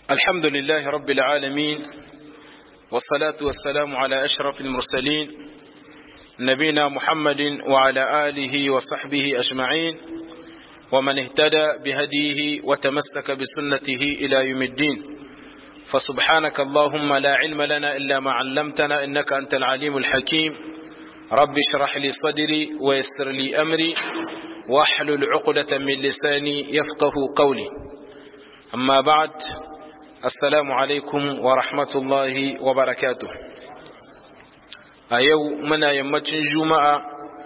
الحمد لله رب العالمين والصلاة والسلام على أشرف المرسلين نبينا محمد وعلى آله وصحبه أجمعين ومن اهتدى بهديه وتمسك بسنته إلى يوم الدين فسبحانك اللهم لا علم لنا إلا ما علمتنا إنك أنت العليم الحكيم رب اشرح لي صدري ويسر لي أمري واحلل عقدة من لساني يفقه قولي أما بعد السلام عليكم ورحمة الله وبركاته أيو منا يمتن جمعة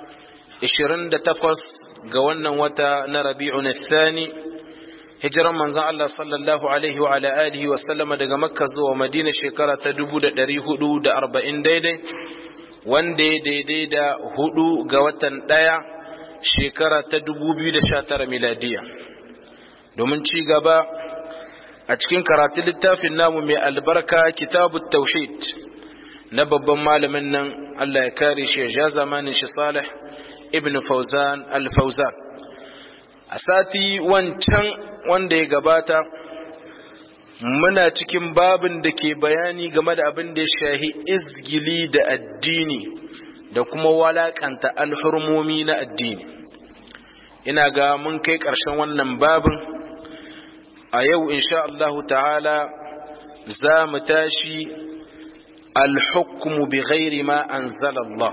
28 ga wannan wata na Rabi'un Thani hijiran manzon Allah sallallahu alaihi wa ala alihi wa sallama daga Makka zuwa Madina shekara ta 1440 daidai wanda ya daidai da hudu ga watan ɗaya shekara ta 2019 miladiya domin ci gaba a cikin karatun littafin namu mai albarka kitabu tauhid na babban malamin nan Allah ya kare shi ya zamanin shi Salih ibn Fauzan al-Fauzan a sati wancan wanda ya gabata muna cikin babin da ke bayani game da abin da ya shahi izgili da addini da kuma walakanta alhurmomi na addini ina ga mun kai ƙarshen wannan babin a yau insha Allahu ta'ala za mu tashi alhukmu bi ghairi ma anzala Allah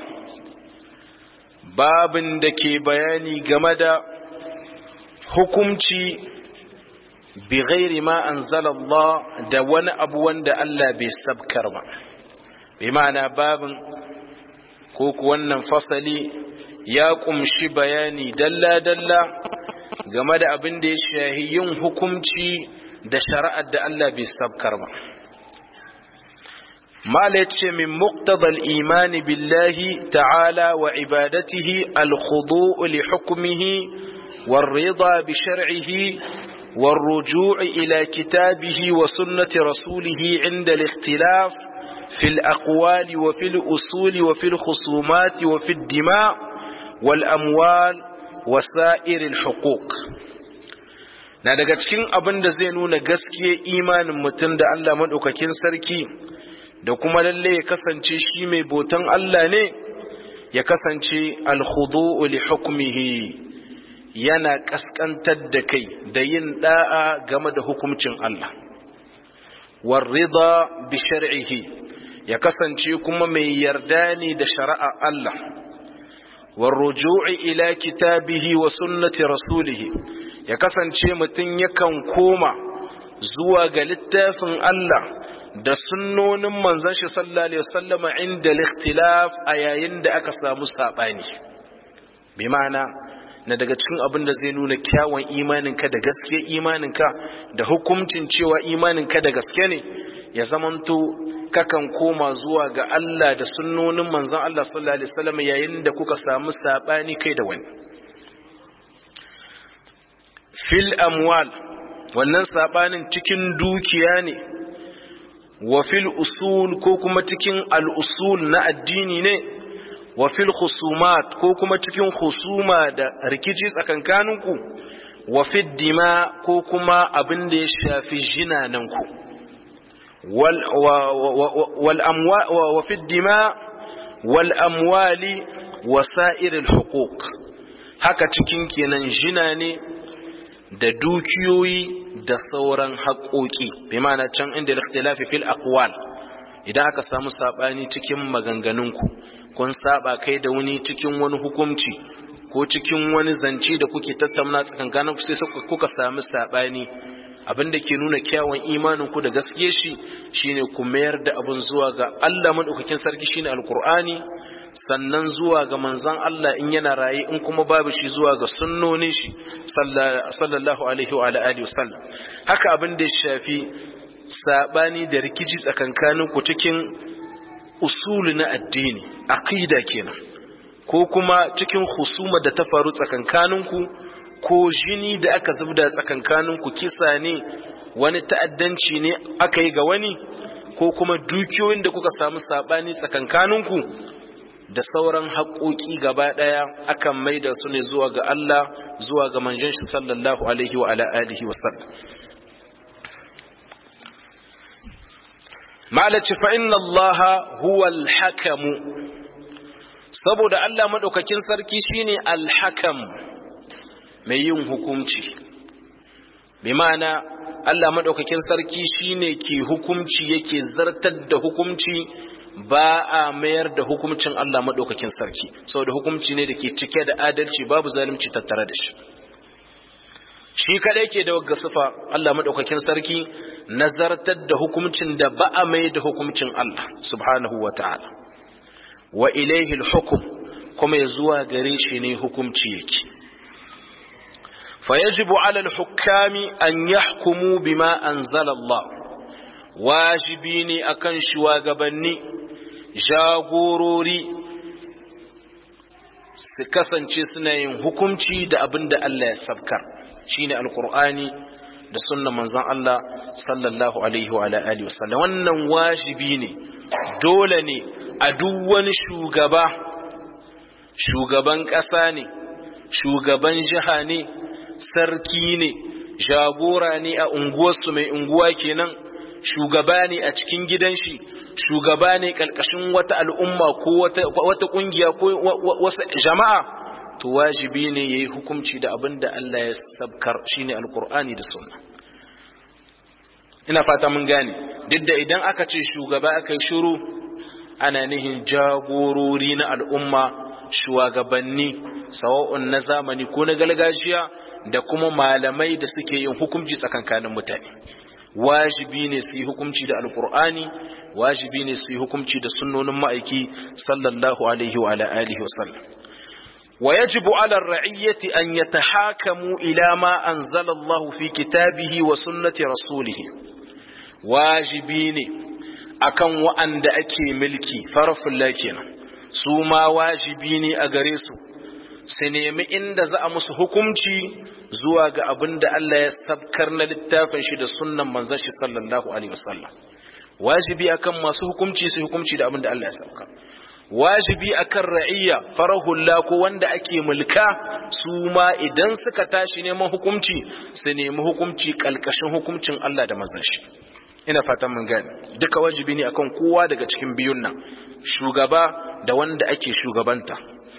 babin da ke bayani game da hukumci bi ghairi ma anzala Allah da wani abu wanda Allah bai sabkar ba bi ma'ana babin ko ku wannan fasali ya kumshi bayani dalla-dalla game da abin da ya shahi yin hukumci da shari'ar da Allah bai sabkar ba mala ce min muqtadal imani billahi ta'ala wa ibadatihi al-khudu' li hukmihi والرضا بشرعه والرجوع إلى كتابه وسنة رسوله عند الاختلاف في الأقوال وفي الأصول وفي الخصومات وفي الدماء والأموال وسائر الحقوق na daga cikin abin da zai nuna gaskiya imanin mutum da Allah maɗaukakin sarki da kuma lalle ya kasance shi mai botan Allah ne ya kasance alhudu li hukmihi yana kaskantar da kai da yin da'a game da hukuncin Allah warrida bi shar'ihi ya kasance kuma mai yarda ne da shari'a Allah warruju'i ila kitabihi wa sunnati rasulihi ya kasance mutum yakan koma zuwa ga littafin Allah da sunnonin manzon shi sallallahu alaihi wasallama inda al-ikhtilaf a yayin da aka samu sabani bi ma'ana na daga cikin abin da zai nuna kyawun imaninka da gaske imaninka da hukuncin cewa imaninka da gaske ne ya zamanto kakan koma zuwa ga Allah da sunnonin manzon Allah sallallahu alaihi wasallam yayin da kuka samu sabani kai da wani fil amwal wannan sabanin cikin dukiya ne wa fil usul ko kuma cikin al usul na addini ne wa fil khusumat ko kuma cikin khusuma da rikici tsakankaninku wa fid dima ko kuma abin da ya shafi jinananku wal wal amwa wa fid dima wal amwali wa sa'iril huquq haka cikin kenan jina ne da dukiyoyi da sauran haƙoƙi bi ma'ana can inda ikhtilafi fil aqwal idan aka samu sabani cikin maganganunku kun saba kai da wani cikin wani hukunci ko cikin wani zance da kuke tattauna tsakankanin sai kuka samu sabani abin da ke nuna kyawun imanin ku da gaske shi shine ku mayar da abin zuwa ga Allah madaukakin sarki shine alqur'ani sannan zuwa ga manzon Allah in yana raye in kuma babu shi zuwa ga sunnonin shi sallallahu alaihi wa alihi wasallam haka abin da ya shafi sabani da rikici tsakankanin ku cikin usuli na addini aqida kenan ko kuma cikin husuma da ta faru tsakankaninku ko jini da aka zubda tsakankaninku kisa ne wani ta'addanci ne aka yi ga wani ko kuma dukiyoyin da kuka samu sabani tsakankaninku da sauran haƙoƙi gaba ɗaya akan maida su ne zuwa ga Allah zuwa ga manzon shi sallallahu alaihi wa ala alihi wa sallam malaci fa inna Allah huwa al-hakamu saboda Allah madaukakin sarki shine al-hakam mai yin hukunci bi ma'ana Allah madaukakin sarki shine ke hukunci yake zartar da hukunci ba a mayar da hukuncin Allah madaukakin sarki saboda hukunci ne da ke cike da adalci babu zalunci tattare da shi shi kadai ke da wagga sifa Allah madaukakin sarki nazartar da hukuncin da ba a mai da hukuncin Allah subhanahu wa ta'ala wa ilaihi hukum kuma ya zuwa gare shi ne hukunci yake fa yajibu ala al-hukami an yahkumu bima anzala Allah wajibi ne akan shugabanni jagorori su kasance suna yin hukunci da abin da Allah ya sabkar shine alqur'ani da sunnan manzon Allah sallallahu alaihi wa alihi wasallam wannan wajibi ne dole ne a duk wani shugaba shugaban ƙasa ne shugaban jiha ne sarki ne jagora ne a unguwarsu mai unguwa kenan shugaba ne a cikin gidan shi shugaba ne ƙarƙashin wata al'umma ko wata ƙungiya ko wasu jama'a to wajibi ne ya yi hukunci da abin da Allah ya sabkar shi ne alkur'ani da sunna ina fata mun gane duk da idan aka ce shugaba aka yi shuru ana nihin jagorori na al'umma shugabanni sawa'un na zamani ko na gargajiya da kuma malamai da suke yin hukunci tsakankanin mutane wajibi ne su yi hukunci da alkur'ani wajibi ne su yi hukunci da sunnonin ma'aiki sallallahu alaihi wa alihi wa sallam ويجب على الرعية أن يتحاكموا إلى ما أنزل الله في كتابه وسنة رسوله واجبين أكن وأن أكي ملكي فرف لكن سوما واجبين أغريسو سنيمي إن za a musu hukunci zuwa ga abin da Allah ya sabkar na littafin shi da sunnan manzon shi sallallahu alaihi wasallam wajibi akan masu hukunci su hukunci da abin da Allah ya sabkar wajibi akan ra'iyya farahulla ko wanda ake mulka su ma idan suka tashi neman hukunci su nemi hukunci kalkashin hukuncin Allah da manzon shi ina fatan mun gane duka wajibi ne akan kowa daga cikin biyun nan shugaba da wanda ake shugabanta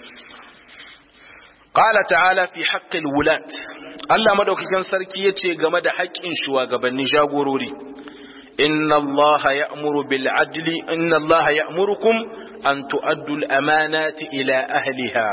qala ta'ala fi haqqil wulat Allah madaukakin sarki yace game da haƙƙin shugabanni jagorori inna Allah ya'muru bil adli inna Allah ya'murukum an tu'addu al amanati ila ahliha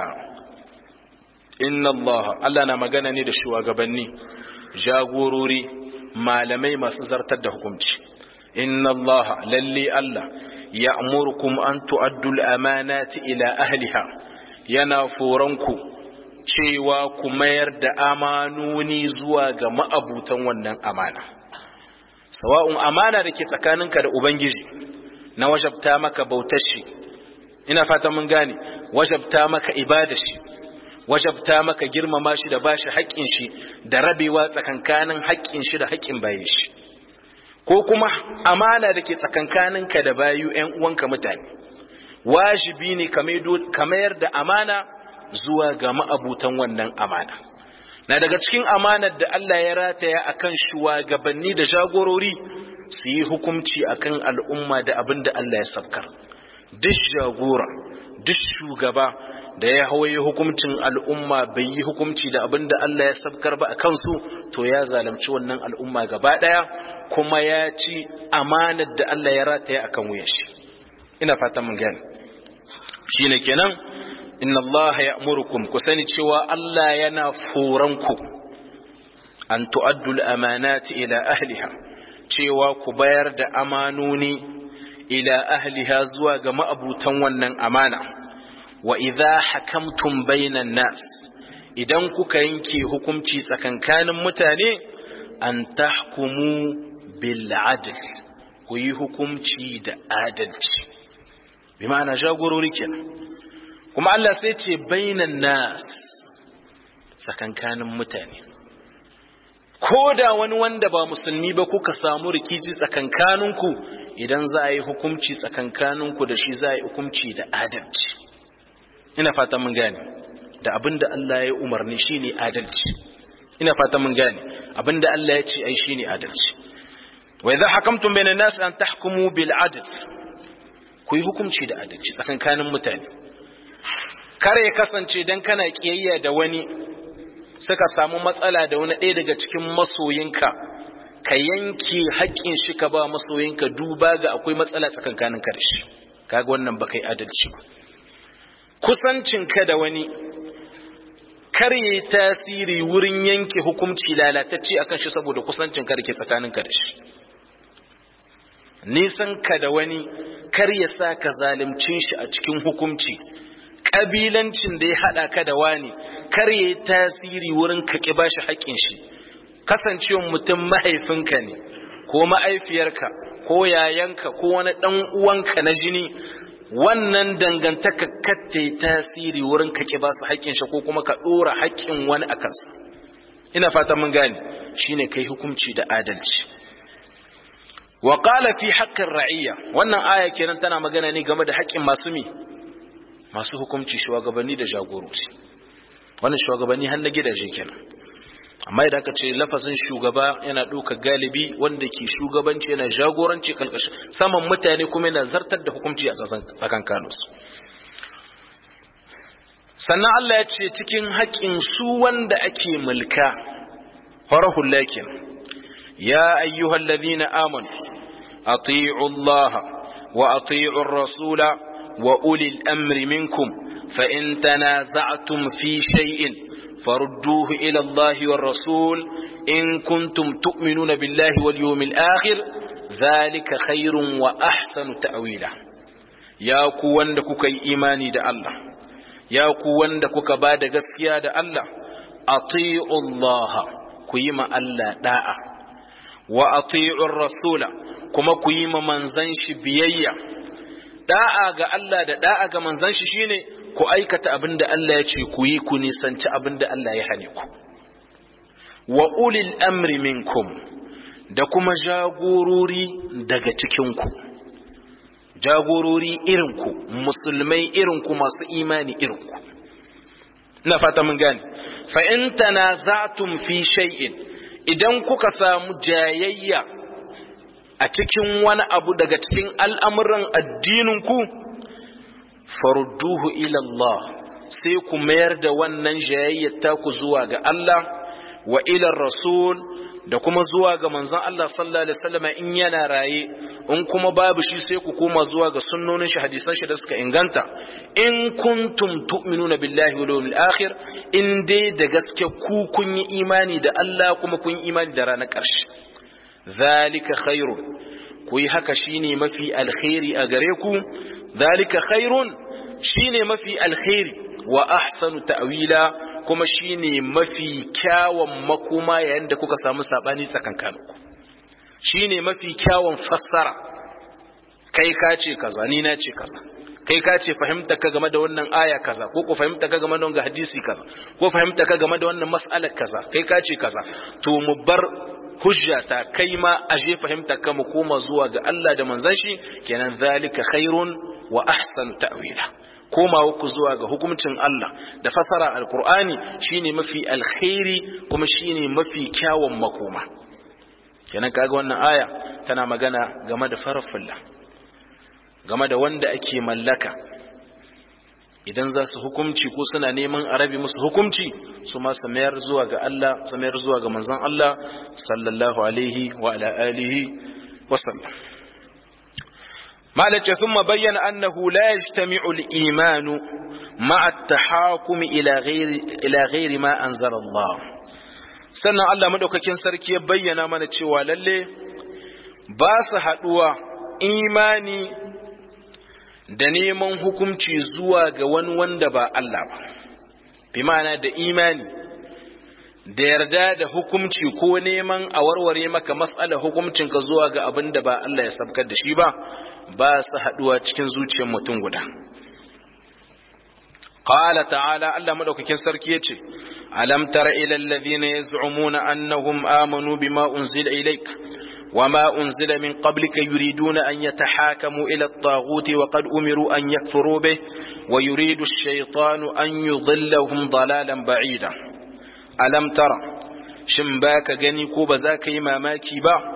inna Allah Allah na magana ne da shugabanni jagorori malamai masu zartar da hukunci inna Allah lalle Allah ya'murukum an tu'addu al amanati ila ahliha yana foranku cewa ku mayar da amanoni zuwa ga ma'abutan wannan amana sawa'un amana da ke tsakaninka da ubangiji na wajabta maka bautar shi ina fata mun gane wajabta maka ibada shi wajabta maka girmama shi da bashi haƙƙin shi da rabewa tsakankanin haƙƙin shi da haƙƙin bayin shi ko kuma amana da ke tsakankaninka da bayu ƴan uwanka mutane wajibi ne ka mayar da amana zuwa ga ma'abutan wannan amana na daga cikin amanar da Allah ya rataya akan shugabanni da jagorori su yi hukunci akan al'umma da abin da Allah ya sabkar duk jagora duk shugaba da ya hawaye hukuncin al'umma bai yi hukunci da abin da Allah ya sabkar ba a kansu to ya zalunci wannan al'umma gaba ɗaya kuma ya ci amanar da Allah ya rataya akan wuyan shi ina fatan mun gane shine kenan inna Allah ya amurkum ku sani cewa Allah yana foranku an tu'addu al-amanati ila ahliha cewa ku bayar da amanoni ila ahliha zuwa ga ma'abutan wannan amana wa idza hakamtum bainan nas idan kuka yanke hukunci tsakankanin mutane an tahkumu bil adl ku yi hukunci da adalci bi ma'ana jagorori kenan kuma Allah sai ce bainan nas tsakankanin mutane ko da wani wanda ba musulmi ba kuka samu rikici tsakankaninku idan za a yi hukunci tsakankaninku da shi za a yi hukunci da adalci ina fata mun gane da abin da Allah ya umarni shine adalci ina fata mun gane abin da Allah ya ce ai shine adalci wa idza hakamtum bainan nas an tahkumu bil adl ku yi hukunci da adalci tsakankanin mutane kar ya kasance dan kana kiyayya da wani suka samu matsala da wani ɗaya daga cikin masoyinka ka yanke haƙƙin shi ka ba masoyinka duba ga akwai matsala tsakankanin ka da shi kaga wannan ba kai adalci ba kusancinka da wani kar yi tasiri wurin yanke hukunci lalatacce akan shi saboda kusancin ka da ke tsakanin ka da shi nisan ka da wani kar ya sa ka zalimcin shi a cikin hukunci kabilancin da ya hada ka da wani kar ya yi tasiri wurin ka ki bashi haƙƙin shi kasancewar mutum mahaifinka ne ko ma'aifiyarka ko yayanka ko wani ɗan uwanka na jini wannan dangantaka katta tasiri wurin ka ki ba su haƙƙin shi ko kuma ka ɗora haƙƙin wani a kansa ina fatan mun gane shine kai hukunci da adalci wa qala fi haqqin ra'iyya wannan aya kenan tana magana ne game da haƙƙin masu mi masu hukunci shugabanni da jagoroci wannan shugabanni har na gidaje kenan amma idan aka ce lafazin shugaba yana ɗauka galibi wanda ke shugabanci yana jagoranci kalkashi saman mutane kuma yana zartar da hukunci a tsakan kanus sannan Allah ya ce cikin haƙƙin su wanda ake mulka farahul lakin ya ayyuhal ladhina amanu ati'u Allah wa ati'u ar-rasula wa ulil amri minkum fa in tanaza'tum fi shay'in فردوه إلى الله والرسول إن كنتم تؤمنون بالله واليوم الآخر ذلك خير وأحسن تأويلا يا كوان دكوك إيماني دا الله يا كوان دكوك بعد قسكيا دا الله أطيعوا الله كيما الله داء وأطيعوا الرسول كما كيما منزنش بيئة da'a ga Allah da da'a ga manzon shi shine ku aikata abin da Allah ya ce ku yi ku nisanci abin da Allah ya hane ku wa ulil amri minkum da kuma jagorori daga cikinku jagorori irinku musulmai irinku masu imani irinku na fata mun gane fa in tanaza'tum fi shay'in idan kuka samu jayayya a cikin wani abu daga cikin al'amuran addininku farudduhu ila Allah sai ku mayar da wannan jayayyar taku zuwa ga Allah wa ila rasul da kuma zuwa ga manzon Allah sallallahu alaihi wasallam in yana raye in kuma babu shi sai ku koma zuwa ga sunnonin shi hadisan shi da suka inganta in kuntum tu'minuna billahi wal yawmil akhir in dai da gaske ku kun yi imani da Allah kuma kun yi imani da ranar ƙarshe zalika khairun ku yi haka shine mafi alkhairi a gare ku zalika khairun shine mafi alkhairi wa ahsanu ta'wila kuma shine mafi kyawun makoma yayin da kuka samu sabani tsakankaninku shine mafi kyawun fassara kai ka ce kaza ni na ce kaza kai ka ce fahimta ka game da wannan aya kaza ko ku fahimta ka game da wannan hadisi kaza ko fahimta ka game da wannan mas'alar kaza kai ka ce kaza to mu bar hujjata kai ma aje fahimta ka mu koma zuwa ga Allah da manzon shi kenan zalika khairun wa ahsanu ta'wila komawa ku zuwa ga hukuncin Allah da fasara alkur'ani shine mafi alkhairi kuma shine mafi kyawun makoma kenan kaga wannan aya tana magana game da farfalla game da wanda ake mallaka idan za su hukumci ko suna neman arabi musu hukumci su ma su mayar zuwa ga Allah su mayar zuwa ga manzon Allah sallallahu alaihi wa ala alihi wa sallam مالك ثم بين أنه لا يجتمع الإيمان مع التحاكم إلى غير, إلى غير ما أنزل الله سنة الله مدوكاكين سركي بينا من تشوى للي باس حدوى إيماني da neman hukunci zuwa ga wani wanda ba Allah ba, bi ma'ana da imani da yarda da hukumci ko neman a warware maka matsalar hukumcinka zuwa ga abin da ba Allah ya sabkar da shi ba ba su haduwa cikin zuciyar mutum guda qala ta'ala Allah madaukakin sarki yace alam tara ila alladhina yaz'umuna annahum amanu bima unzila ilayk وما أنزل من قبلك يريدون أن يتحاكموا إلى الطاغوت وقد أمروا أن يكفروا به ويريد الشيطان أن يضلهم ضلالا بعيدا alam tara shin baka gani ko ba za ka yi mamaki ba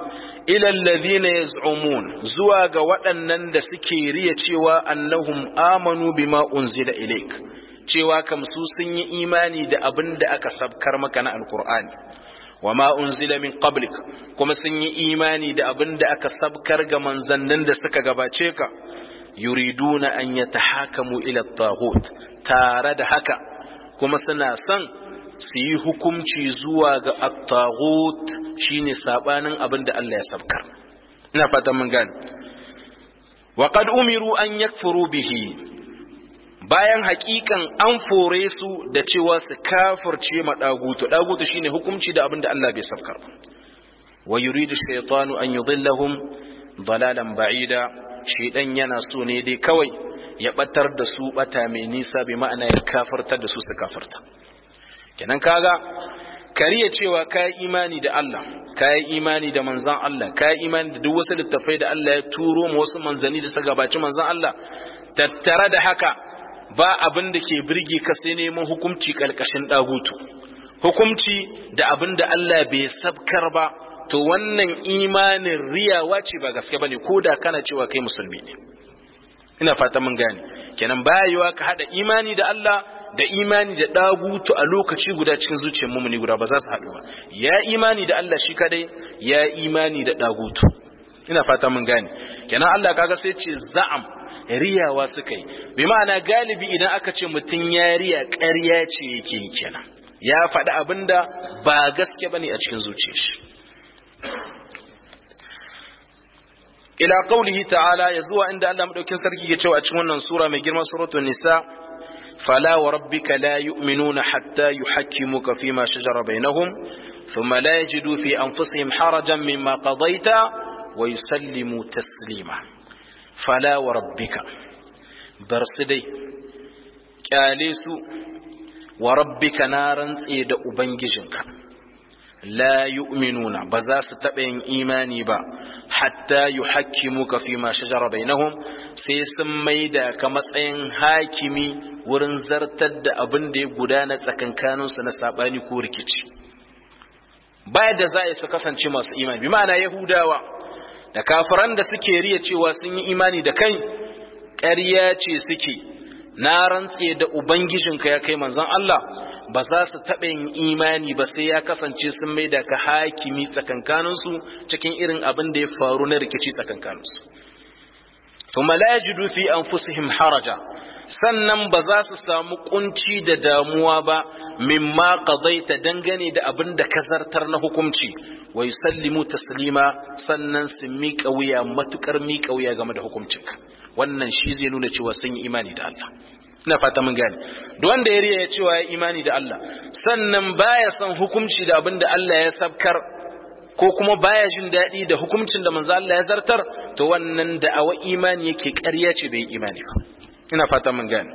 ila alladhina yaz'umun zuwa ga waɗannan da suke riya cewa annahum amanu bima unzila ilaik cewa kam su sun yi imani da abin da aka sabkar maka na alqur'ani wama unzila min qablik kuma sun yi imani da abin da aka sabkar ga manzannin da suka gabace ka yuriduna an yatahakamu ila at-taghut tare da haka kuma suna son su yi hukumci zuwa ga at-taghut shine sabanin abin da Allah ya sabkar ina fatan mun gane wa qad umiru an yakfuru bihi bayan hakikan an fore su da cewa su kafirce ma dagutu dagutu shine hukumci da abin da Allah bai sabkar wa yuridu shaytanu an yudhillahum dalalan ba'ida shaydan yana so ne dai kawai ya batar da su bata mai nisa bi ma'ana ya kafartar da su su kafarta kenan kaga kariya cewa kai imani da Allah kai imani da manzon Allah kai imani da duk wasu littafai da Allah ya turo mu wasu manzani da suka gabaci manzon Allah tattare da haka ba abin da ke birge ka sai neman hukunci kalkashin dagutu hukunci da abin da Allah bai sabkar ba to wannan imanin riyawa ce ba gaske bane ko da kana cewa kai musulmi ne ina fata mun gane kenan bayewa ka hada imani da Allah da imani da dagutu a lokaci guda cikin zuciyar mumuni guda ba za su haɗu ba ya imani da Allah shi kadai ya imani da dagutu ina fata mun gane kenan Allah kaga sai ce za'am riyawa suka yi bi ma'ana galibi idan aka ce mutum ya riya ƙarya ce yake yi kenan ya faɗi abinda ba gaske bane a cikin zuciyar shi ila qaulihi ta'ala ya zuwa inda Allah madaukin sarki ke cewa a cikin wannan sura mai girma suratul nisa fala wa rabbika la yu'minuna hatta yuhakkimuka fima shajara bainahum thumma la yajidu fi anfusihim harajan mimma qadaita wa yusallimu taslima fala wa rabbika bar su dai kyale su wa rabbika na rantse da ubangijinka la yu'minuna ba za su taɓa yin imani ba hatta yuhakkimuka fi ma shajara bainahum sai sun maida ka matsayin hakimi wurin zartar da abin da ya gudana tsakankanin su na sabani ko rikici baya da za a su kasance masu imani bi ma'ana yahudawa da kafiran da suke riya cewa sun yi imani da kai ƙarya ce suke na rantse da ubangijinka ya kai manzon Allah ba za su taɓa yin imani ba sai ya kasance sun mai da ka hakimi tsakankaninsu cikin irin abin da ya faru na rikici tsakankaninsu kuma la yajidu fi anfusihim haraja sannan ba za su samu kunci da damuwa ba mimma qadaita dangane da abin da ka zartar na hukunci wa yusallimu taslima sannan su miƙa wuya matukar miƙa wuya game da hukuncinka wannan shi zai nuna cewa sun yi imani da Allah ina fata mun gane duk wanda ya riya cewa ya imani da Allah sannan baya son hukunci da abin da Allah ya sabkar ko kuma baya jin daɗi da hukuncin da manzo Allah ya zartar to wannan da'awa imani yake ƙarya ce bai imani ba ina fata mun gane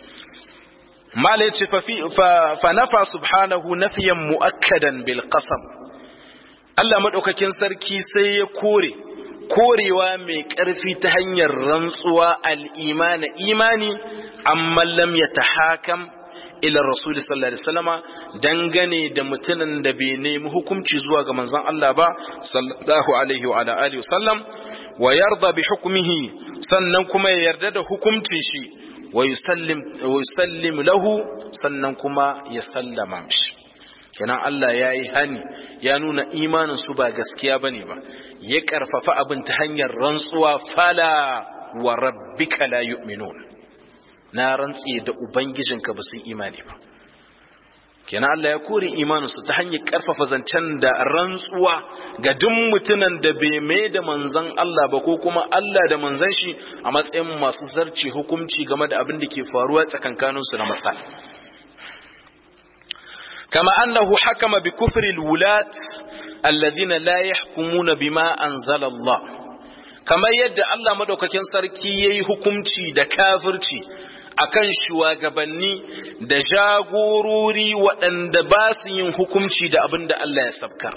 mala yace fa fi fa nafa subhanahu nafiyan muakkadan bil qasam Allah madaukakin sarki sai ya kore korewa mai ƙarfi ta hanyar rantsuwa al'imana imani amma lam ya ta hakam ila rasuli sallallahu alaihi wasallama dangane da mutumin da bai nemi hukunci zuwa ga manzon Allah ba sallallahu alaihi wa alihi wasallam wa yarda bi hukmihi sannan kuma ya yarda da hukuncin shi wa yusallim wa yusallim lahu sannan kuma ya sallama mishi kenan Allah ya yi hani ya nuna imanin su ba gaskiya bane ba ya karfafa abin ta hanyar rantsuwa fala wa rabbika la yu'minun na rantsi da ubangijinka ba su imani ba kenan Allah ya kore imanin su ta hanyar karfafa zancen da rantsuwa ga duk mutunan da bai mai da manzon Allah ba ko kuma Allah da manzon shi a matsayin masu zarce hukunci game da abin da ke faruwa tsakankanin su na matsala كما أنه حكم بكفر الولاة الذين لا يحكمون بما أنزل الله كما يد الله مدوكاكين سركي يي حكمتي دا كافرتي akan shugabanni da jagorori waɗanda ba su yin hukunci da abin da Allah ya sabkar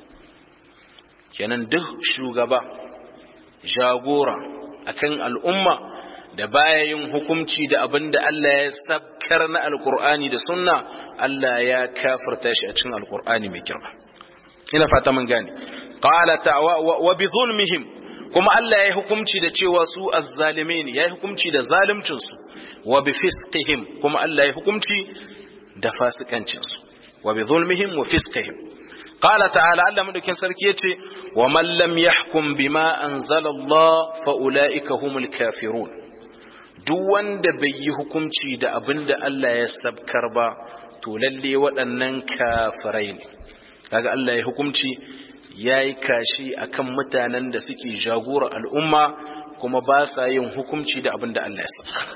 kenan duk shugaba jagora akan al'umma da baya yin hukunci da abin da Allah ya sabkar na alkur'ani da sunna Allah ya kafirta shi a cikin alkur'ani mai girma ina fata mun gane qala ta'wa wa bi zulmihim kuma Allah ya yi hukunci da cewa su azzalimai ne ya yi hukunci da zalimcinsu wa bi fisqihim kuma Allah ya yi hukunci da fasikancinsu wa bi zulmihim wa fisqihim qala ta'ala Allah madaukin sarki yace wa man lam yahkum bima anzala Allah fa ulaika humul kafirun duk wanda bai yi hukunci da abinda Allah ya sabkar ba to lalle waɗannan kafirai ne kaga Allah ya hukunci ya yi kashi a kan mutanen da suke jagora al'umma kuma ba sa yin hukumci da abin da Allah ya saka.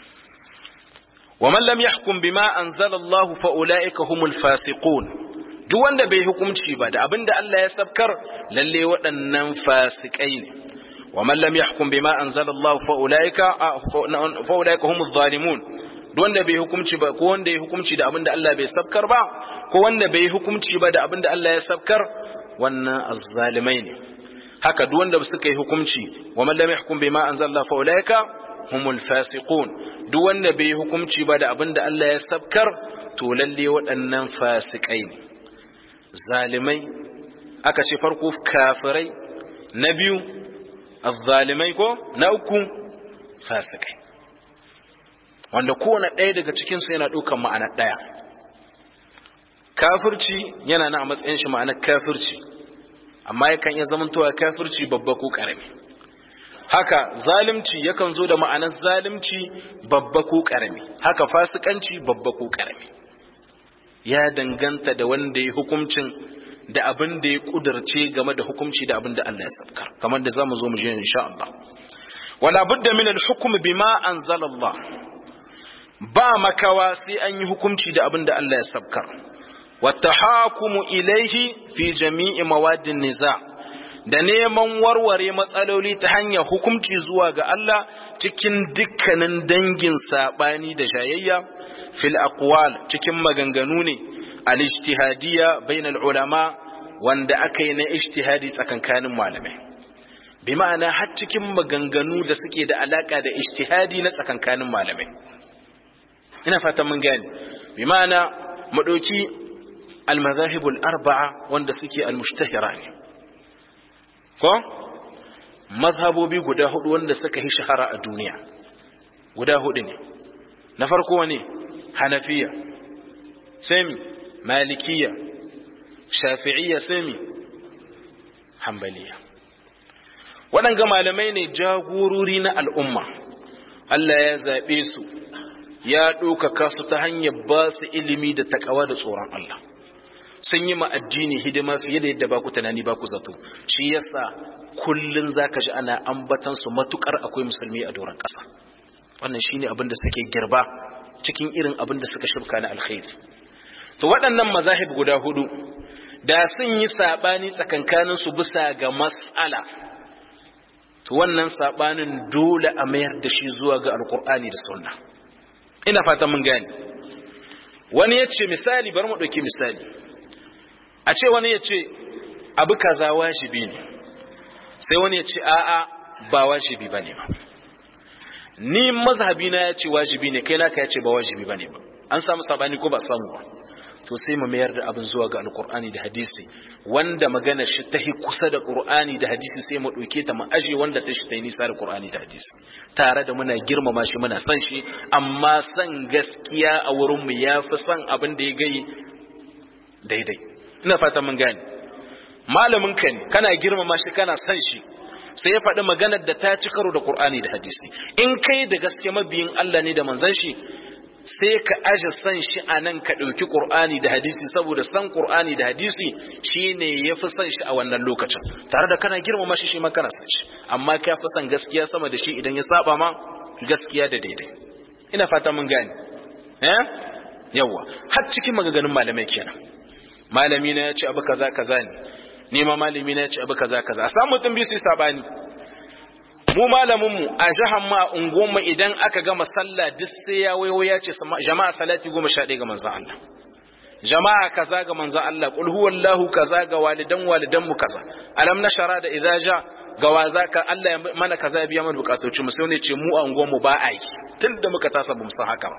wa man lam yahkum bima anzala Allah fa ulaika humul fasiqun duk wanda bai hukumci ba da abin da Allah ya sabkar lalle waɗannan fasikai ne wa man lam yahkum bima anzala Allah fa ulaika fa ulaika humuz zalimun duk wanda bai hukumci ba ko wanda ya hukumci da abin da Allah bai sabkar ba ko wanda bai hukumci ba da abin da Allah ya sabkar wannan azzalimai ne haka duk wanda suka yi hukunci wa man lam yahkum bima anzalla fa ulaika humul fasiqun duk wanda bai yi hukunci ba da abinda Allah ya sabkar to lalle waɗannan fasikai ne zalimai aka ce farko kafirai na biyu azzalimai ko na uku fasikai wanda kowane ɗaya daga cikinsu yana ɗaukan ma'ana ɗaya kafirci yana na a matsayin shi ma'anar kafirci amma yakan iya zamantowa kafirci babba ko karami haka zalimci yakan zo da ma'anar zalimci babba ko karami haka fasikanci babba ko karami ya danganta da wanda ya hukuncin da abin da ya kudurce game da hukunci da abin da Allah ya sabkar kamar da zamu zo mu je insha Allah wala budda min al-hukm bima anzala Allah ba makawa sai an yi hukunci da abin da Allah ya sabkar watahakumu ilaihi fi jami'i mawadin niza da neman warware matsaloli ta hanyar hukunci zuwa ga Allah cikin dukkanin dangin sabani da shayayya fil aqwal cikin maganganu ne al-ijtihadiyya bainal ulama wanda aka yi na ijtihadi tsakankanin malamai bi ma'ana har cikin maganganu da suke da alaka da ijtihadi na tsakankanin malamai ina fatan mun gane bi ma'ana mu dauki al-madhahibul arba'a wanda suke al-mushtahira ne ko mazhabobi guda hudu wanda suka yi shahara a duniya guda hudu ne na farko ne hanafiya sami malikiya shafi'iyya sami hambaliya waɗanga malamai ne jagorori na al'umma Allah ya zaɓe su ya ɗaukaka su ta hanyar ba su ilimi da takawa da tsoron Allah sun yi addini hidima fiye da yadda ba ku tunani ba ku zato shi yasa kullun zaka ji ana ambatan su matukar akwai musulmi a doron ƙasa wannan shine abin da suke girba cikin irin abin da suka shirka na alkhairi to waɗannan mazahib guda hudu da sun yi sabani tsakankanin su bisa ga mas'ala to wannan sabanin dole a mayar da shi zuwa ga alkur'ani da sunna ina fatan mun gane wani ya ce misali bari mu ɗauki misali a ce wani ya ce abu kaza wajibi ne sai wani ya ce a'a ba wajibi ba ne ba ni mazhabi na ya ce wajibi ne kai naka ya ce ba wajibi ba ne ba an samu sabani ko ba samu ba to sai mu mayar da abin zuwa ga alkur'ani da hadisi wanda magana shi ta hi kusa da qur'ani da hadisi sai mu ɗauke ta mu aje wanda ta shi ta yi nisa da qur'ani da hadisi tare da muna girmama shi muna san shi amma san gaskiya a wurin mu yafi san abin da ya gai daidai ina fatan mun gane malamin ka ne kana girmama shi kana san shi sai ya faɗi maganar da ta ci karo da Qur'ani da hadisi in kai da gaske mabiyin Allah ne da manzon shi sai ka aje san shi a nan ka ɗauki Qur'ani da hadisi saboda san Qur'ani da hadisi shine yafi san shi a wannan lokacin tare da kana girmama shi shi ma kana san shi amma ka fi san gaskiya sama da shi idan ya saba ma gaskiya da daidai ina fata mun gane eh yawa har cikin magaganin malamai kenan malami na ya ce abu kaza kaza ne ni ma malami na ya ce abu kaza kaza a samu mutum biyu su yi sabani mu malamin mu a jahan ma unguwan mu idan aka gama sallah duk sai ya wayo ya ce jama'a salati goma sha ɗaya ga manzon Allah jama'a kaza ga manzon Allah qul huwallahu kaza ga walidan walidan mu kaza alam nashara da idza ja ga waza ka Allah ya mana kaza biya mana bukatoci mu sai ne ce mu a unguwan mu ba a yi tunda muka tasa bamu san haka ba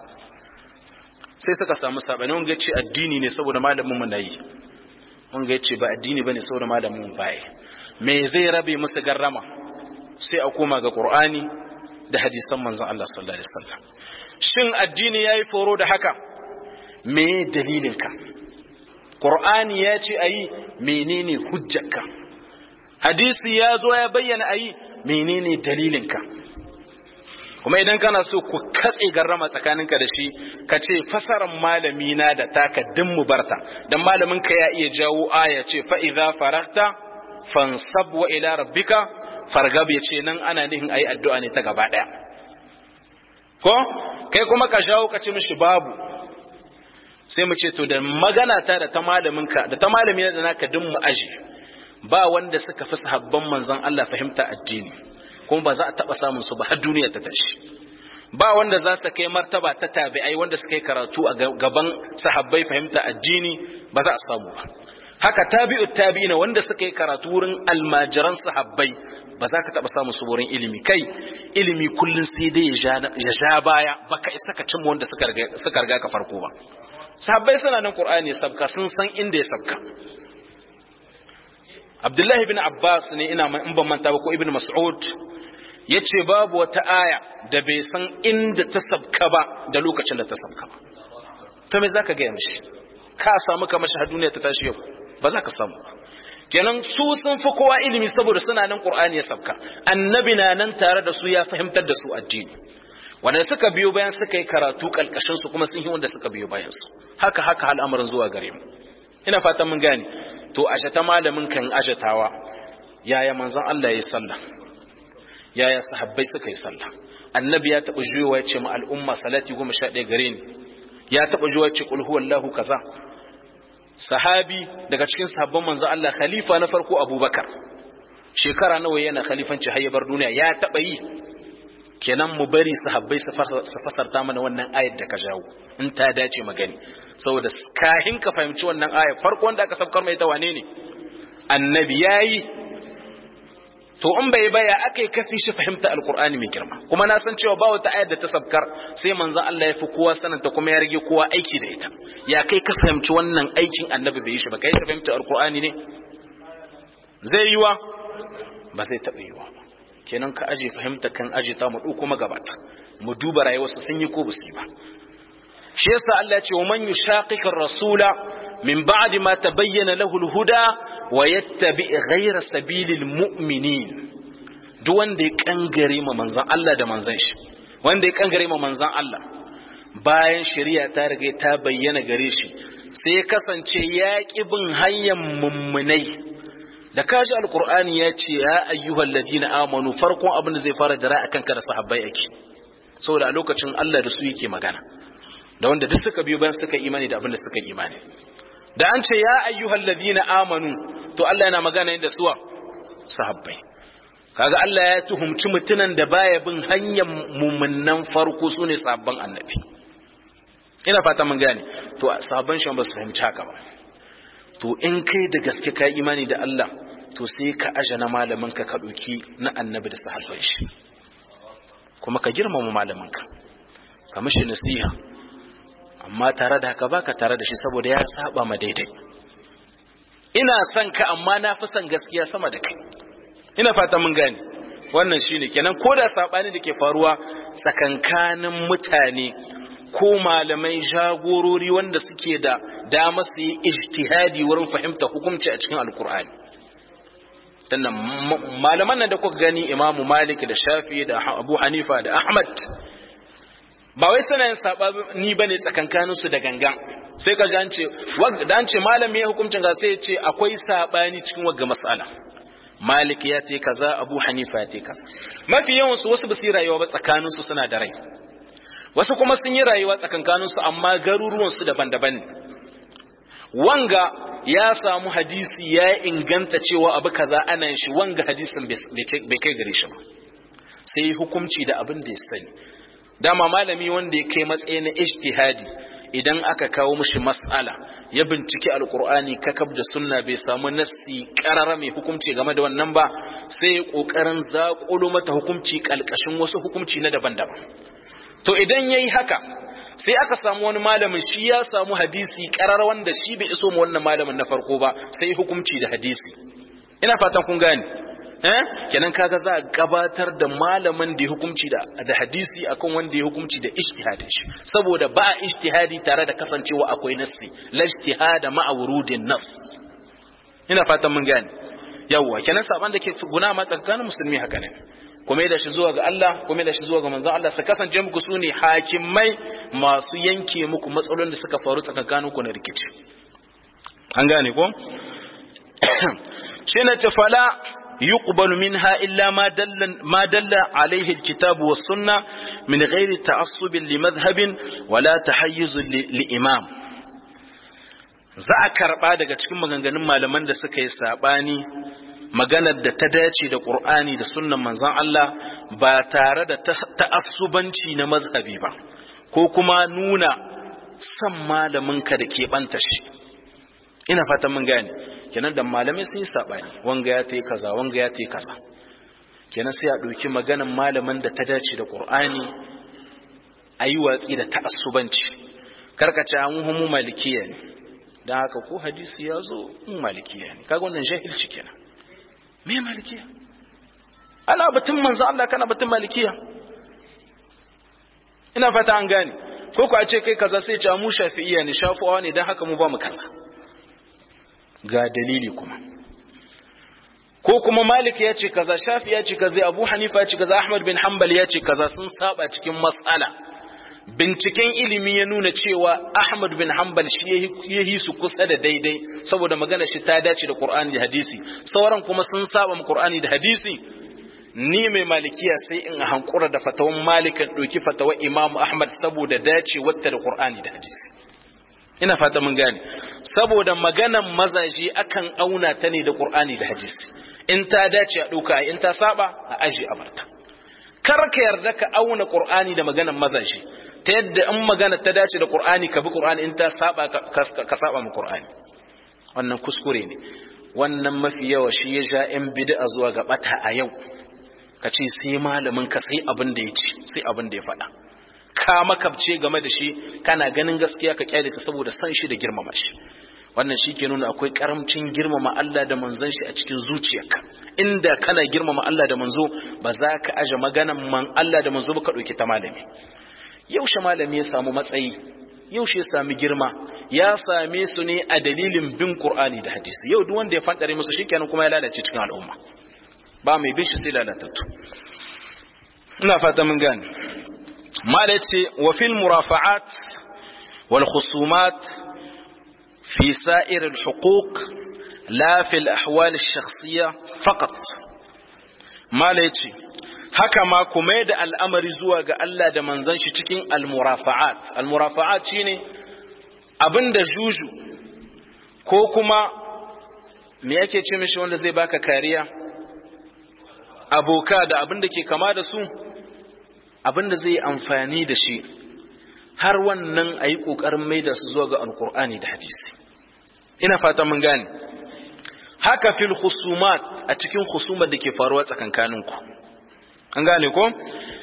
sai suka samu sabani wanga ce addini ne saboda malamin mu nayi wanga ce ba addini bane saboda malamin mu baya me zai rabe musu garrama sai a koma ga qur'ani da hadisan manzon Allah sallallahu alaihi wasallam shin addini yayi foro da haka me dalilinka qur'ani ya ce ayi menene hujjarka hadisi ya zo ya bayyana ayi menene dalilinka kuma idan kana so ku katse garrama tsakaninka da shi ka ce fasaran malami na da taka din mu barta dan malamin ka ya iya jawo aya ce fa idza faragta fansab wa ila rabbika fargab ya ce nan ana nihin ayi addu'a ne ta gaba daya ko kai kuma ka jawo ka ce mishi babu sai mu ce to da magana ta da ta malamin ka da ta malami da naka din mu aje ba wanda suka fi sahabban manzon Allah fahimta addini kuma ba za a taba samun su ba har duniya ta tashi ba wanda za su kai martaba ta tabi'ai wanda suka yi karatu a gaban sahabbai fahimta addini ba za a samu ba haka tabi'u tabi'ina wanda suka yi karatu wurin almajiran sahabbai ba za ka taba samun su wurin ilimi kai ilimi kullun sai dai ya sha baya baka isa ka cimma wanda suka riga suka riga ka farko ba sahabbai suna nan qur'ani sabka sun san inda ya sabka Abdullahi bin Abbas ne ina in ban manta ba ko Ibn Mas'ud yace babu wata aya da bai san inda ta sabka ba da lokacin da ta sabka ba to me zaka ga mishi ka samu kamar shi duniya ta tashi yau ba za ka samu kenan su sun fi kowa ilimi saboda suna nan Qur'ani ya sabka annabi na nan tare da su ya fahimtar da su addini wanda suka biyo bayan suka yi karatu kalkashin su kuma sun yi wanda suka biyo bayan su haka haka al'amarin zuwa gare mu ina fatan mun gane to ashe ta malamin kan ajatawa yaya manzon Allah yayi sallah yaya sahabbai suka yi sallah annabi ya taba juyowa ya ce ma al'umma salati 11 gare ni ya taba juyowa ya ce qul huwallahu kaza sahabi daga cikin sahabban manzon Allah khalifa na farko Abubakar shekara nawa yana khalifanci har ya bar duniya ya taba yi kenan mu bari sahabbai su fasarta mana wannan ayar da ka jawo in ta dace magani saboda kahin ka fahimci wannan ayar farko wanda aka sabkar mai ta wane ne annabi yayi to in bai baya akai kafi shi fahimta alqur'ani mai girma kuma na san cewa ba wata ayar da ta sabkar sai manzon Allah ya fi kowa sananta kuma ya rage kowa aiki da ita ya kai ka fahimci wannan aikin annabi bai yi shi ba kai ka fahimta alqur'ani ne zai yiwa ba zai taɓa yiwa ba kenan ka aje fahimta kan aje ta mu dauko magabata mu duba rayuwarsu sun yi ko basu ba shi yasa Allah ya ce wa man yushaqiqa rasula min ba'di ma tabayyana lahu al-huda wa yattabi ghayra sabilil mu'minin duk wanda ya kangare ma manzon Allah da manzon shi wanda ya kangare ma manzon Allah bayan shari'a ta riga ta bayyana gare shi sai ya kasance ya ki bin hanyar mummunai da kaji alkur'ani ya ce ya ayyuhal ladina amanu farkon abin da zai fara dara akan ka da sahabbai ake saboda a lokacin Allah da su yake magana da wanda duk suka biyo bayan suka imani da abin da suka imani da an ce ya ayyuhal ladina amanu to Allah yana magana da suwa sahabbai kaga Allah ya tuhumci mutunan da baya bin hanyar mumunnan farko sune sahabban annabi ina fata mun gane to sahabban shi ba su fahimci haka ba to in kai da gaske ka imani da Allah to sai ka aje na malamin ka ka ɗauki na annabi da sahabban shi kuma ka girmama malamin ka ka mishi nasiha amma tare da haka baka tare da shi saboda ya saba ma daidai ina son ka amma na fi son gaskiya sama da kai ina fata mun gane wannan shine kenan ko da sabani da ke faruwa tsakankanin mutane ko malamai jagorori wanda suke da dama su yi ijtihadi wurin fahimta hukunci a cikin alkur'ani tannan malaman nan da kuka gani imamu malik da shafi da abu hanifa da ahmad ba wai suna yin sabani bane tsakankanin su da gangan sai ka ji an ce da an ce malami ya hukuncin ga sai ya ce akwai sabani cikin wagga mas'ala malik ya ce kaza abu hanifa ya ce kaza mafi yawan su wasu basu rayuwa ba tsakanin su suna da rai wasu kuma sun yi rayuwa tsakankaninsu amma garuruwansu daban-daban ne wanga ya samu hadisi ya inganta cewa abu kaza ana yin shi wanga hadisin bai kai gare shi ba sai hukunci da abin da ya sani dama malami wanda ya kai matsayi na ijtihadi idan aka kawo mishi mas'ala ya binciki alkur'ani kakab da sunna bai samu nassi karara mai hukunci game da wannan ba sai ya kokarin zaƙulo mata hukunci kalkashin wasu hukunci na daban-daban to idan yayi haka sai aka samu wani malamin shi ya samu hadisi karar wanda shi bai iso mu wannan malamin na farko ba sai hukunci da hadisi ina fatan kun gane eh kenan kaga za a gabatar da malamin da ya hukunci da da hadisi akan wanda ya hukunci da ijtihadin shi saboda ba ijtihadi tare da kasancewa akwai nassi la ijtihada ma'a wurudin nas ina fatan mun gane yawwa kenan saban da ke guna ma tsakanin musulmi haka ne kuma da shi zuwa ga Allah kuma da shi zuwa ga manzon Allah su kasance muku su ne hakimai masu yanke muku matsalolin da suka faru tsakanin ku na rikici an gane ko shine tafala يقبل منها إلا ما دل, ما دل عليه الكتاب والسنة من غير تعصب لمذهب ولا تحيز لإمام za a karɓa daga cikin maganganun malaman da suka yi saɓani maganar da ta dace da ƙur'ani da sunnan manzon Allah ba tare da ta'assubanci na mazhabi ba ko kuma nuna san malaminka da keɓanta shi ina fatan mun gane kenan da malamai sun yi saɓani wanga ya ta yi kaza wanga ya ta yi kaza kenan sai a ɗauki maganan malaman da ta dace da ƙur'ani a yi watsi da ta'assubanci karkace an mu malikiya ne don haka ko hadisi ya zo in malikiya ne kaga wannan jahilci kenan me malikiya ana batun manzo Allah kana batun malikiya ina fata an gane ko ku a ce kai kaza sai ce mu shafi'iya ne shafuwa ne don haka mu ba mu kaza ga dalili kuma ko kuma malik ya ce kaza shafi ya ce kaza abu hanifa ya ce kaza ahmad bin hanbal ya ce kaza sun saba cikin matsala binciken ilimi ya nuna cewa ahmad bin hanbal shi ya yi su kusa da daidai saboda magana shi ta dace da qur'ani da hadisi sauran kuma sun saba mu qur'ani da hadisi ni mai malikiya sai in hankura da fatawan malikan ɗauki fatawar imamu ahmad saboda dace wata da qur'ani da hadisi ina fata mun gane saboda maganan mazaje akan auna ta ne da Qur'ani da hadisi in ta dace a dauka in ta saba a aji a barta kar ka yarda ka auna Qur'ani da maganan mazaje ta yadda in magana ta dace da Qur'ani ka bi Qur'ani in ta saba ka saba mu Qur'ani wannan kuskure ne wannan mafi yawa shi ya ja yan bid'a zuwa ga bata a yau ka ce sai malamin ka sai abin da ya ci sai abin da ya faɗa ka makabce game da shi kana ganin gaskiya ka kyale ka saboda san shi da girmama shi wannan shi ke nuna akwai karamcin girmama Allah da manzon shi a cikin zuciyarka inda kana girmama Allah da manzo ba za ka aje maganan man Allah da manzo ba ka ɗauki ta malami yaushe malami ya samu matsayi yaushe ya sami girma ya same su ne a dalilin bin Qur'ani da hadisi yau duk wanda ya fadare musu shikenan kuma ya lalace cikin al'umma ba mai bin shi sai lalatattu ina fata mun gane mala ce wa fil murafa'at wal khusumat fi sa'ir al huquq la fi al ahwal al shakhsiyya faqat mala ce haka ma kuma da al'amari zuwa ga Allah da manzon shi cikin al murafa'at al murafa'at shine abinda juju ko kuma me yake ce mishi wanda zai baka kariya aboka da abinda ke kama da su abin da zai amfani da shi har wannan a yi ƙoƙarin maida su zuwa ga alkur'ani da hadisi ina fata mun gane haka fil husumat a cikin husumar da ke faruwa tsakankaninku an gane ko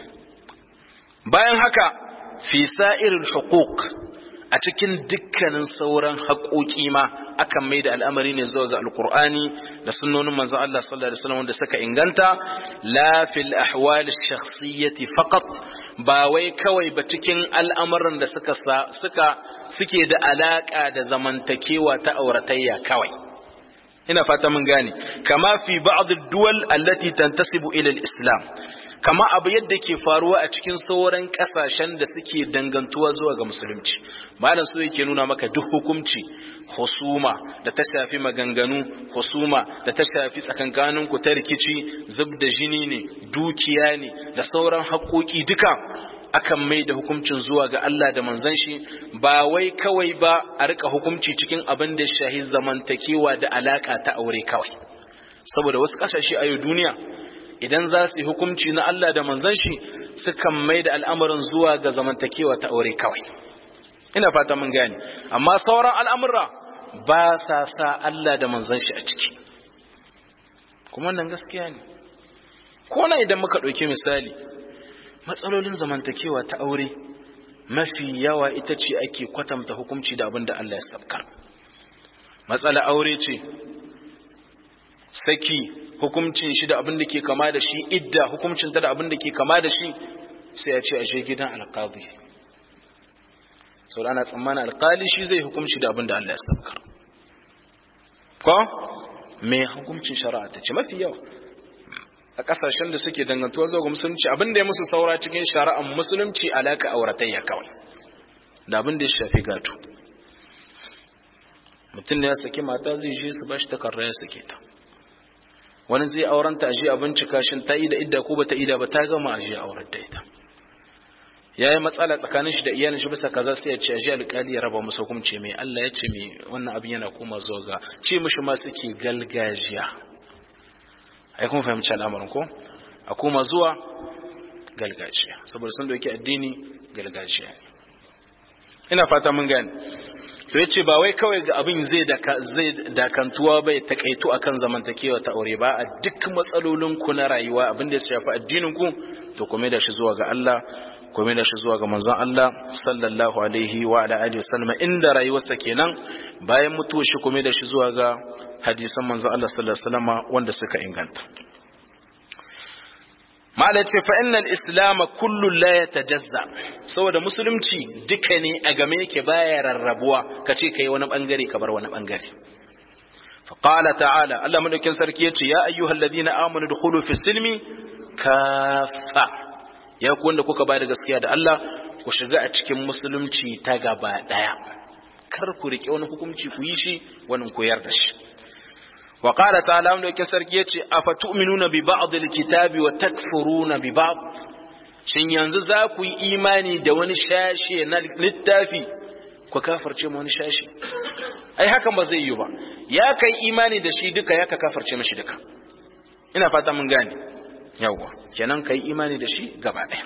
bayan haka fi sa'iril huquq a cikin dukkanin sauran haƙoƙi ma akan mai da al'amari ne zuwa ga alkur'ani da sunnonin manzon Allah sallallahu alaihi wasallam wanda suka inganta la fil ahwal shakhsiyyati faqat ba wai kawai ba cikin al'amuran da suka suka suke da alaka da zamantakewa ta auratayya kawai ina fata mun gane kama fi ba'd ad-duwal allati tantasibu ila al-islam kama abu yadda ke faruwa a cikin sauran kasashen da suke dangantuwa zuwa ga musulunci malam so yake nuna maka duk hukunci husuma da ta shafi maganganu husuma da ta shafi tsakankanin ku ta rikici zub da jini ne dukiya ne da sauran haƙoƙi duka akan mai da hukuncin zuwa ga Allah da manzon shi ba wai kawai ba a rika hukunci cikin abin da shahi zamantakewa da alaka ta aure kawai saboda wasu kasashe a yau duniya idan za su yi hukunci na Allah da manzon shi sukan mai da al'amarin zuwa ga zamantakewa ta aure kawai ina fata mun gane amma sauran al'amura ba sa sa Allah da manzon shi a ciki kuma wannan gaskiya ne ko na idan muka ɗauki misali matsalolin zamantakewa ta aure mafi yawa ita ce ake kwatanta hukunci da abin da Allah ya sabkar matsala aure ce saki hukuncin shi da abin da ke kama da shi idda hukuncin ta da abin da ke kama da shi sai a ce a je gidan alƙadi sau da ana tsammanin alƙali shi zai hukunci da abin da Allah ya sabkar ko mai hukuncin shari'a ta ce mafi yawa a ƙasashen da suke dangantuwa zuwa ga musulunci abin da ya musu saura cikin shari'ar musulunci alaka auratayya kawai da abin da ya shafi gato mutum da ya saki mata zai je su bashi takarra ya sake ta wani zai aurenta a je a bincika shin ta ida idda ko bata ida ba ta gama a je aurar da ita ya yi matsala tsakanin shi da iyalin shi bisa kaza sai ya ce aje alƙali ya raba musu hukunci mai Allah ya ce mai wannan abin yana koma zuwa ga ce mishi ma suke galgajiya ai kun fahimci al'amarin ko a koma zuwa galgajiya saboda sun dauki addini galgajiya ina fata mun gane to yace ba wai kawai ga abin zai zai dakantuwa bai takaitu akan zamantakewa ta aure ba a duk matsalolin ku na rayuwa abin da ya shafi addinin ku to kuma da shi zuwa ga Allah kuma da shi zuwa ga manzon Allah sallallahu alaihi wa ala alihi wasallam inda rayuwarsa kenan bayan mutuwar shi kuma da shi zuwa ga hadisan manzon Allah sallallahu alaihi wasallam wanda suka inganta mala ce fa innal islam kullu la yatajazza saboda musulunci duka ne a game yake baya rarrabuwa kace kai wani bangare ka bar wani bangare fa qala ta'ala Allah madaukin sarki yace ya ayyuhalladhina amanu dukhulu fis silmi kafa ya ku wanda kuka bada gaskiya da Allah ku shiga a cikin musulunci ta gaba daya kar ku rike wani hukunci ku yi shi wani koyar da shi wa qala ta'ala wanda yake sarki yace afatu'minuna bi ba'd alkitabi wa takfuruna bi ba'd shin yanzu za ku yi imani da wani shashe na littafi ku kafirce mu wani shashe ai hakan ba zai yi ba ya kai imani da shi duka ya ka kafirce mishi duka ina fata mun gane yawwa kenan kai imani da shi gaba ɗaya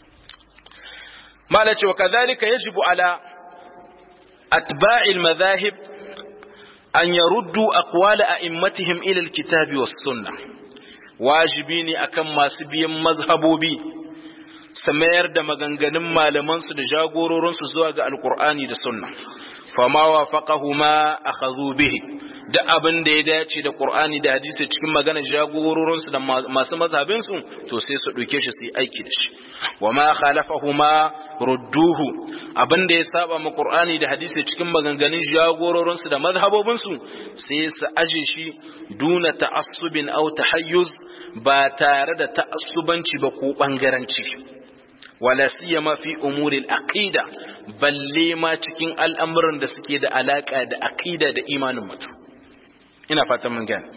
mala ce wa kadhalika yajibu ala atba'il madahib an yaruddu aqwala a'immatihim ila alkitabi was sunnah wajibi ne akan masu biyan mazhabobi su mayar da maganganun malaman su da jagororin su zuwa ga alqur'ani da sunna fama wafaqahuma akhadhu bihi da abin da ya dace da Qur'ani da hadisi cikin maganar jagororinsu da masu mazhabinsu to sai su ɗauke shi su yi aiki da shi wa ma khalafahuma rudduhu abin da ya saba ma Qur'ani da hadisi cikin maganganun jagororinsu da mazhabobinsu sai su aje shi duna ta'assubin aw tahayyuz ba tare da ta'assubanci ba ko bangaranci wala siyama fi umuril aqida balle ma cikin al'amuran da suke da alaka da aqida da imanin mutum ina fatan mun gane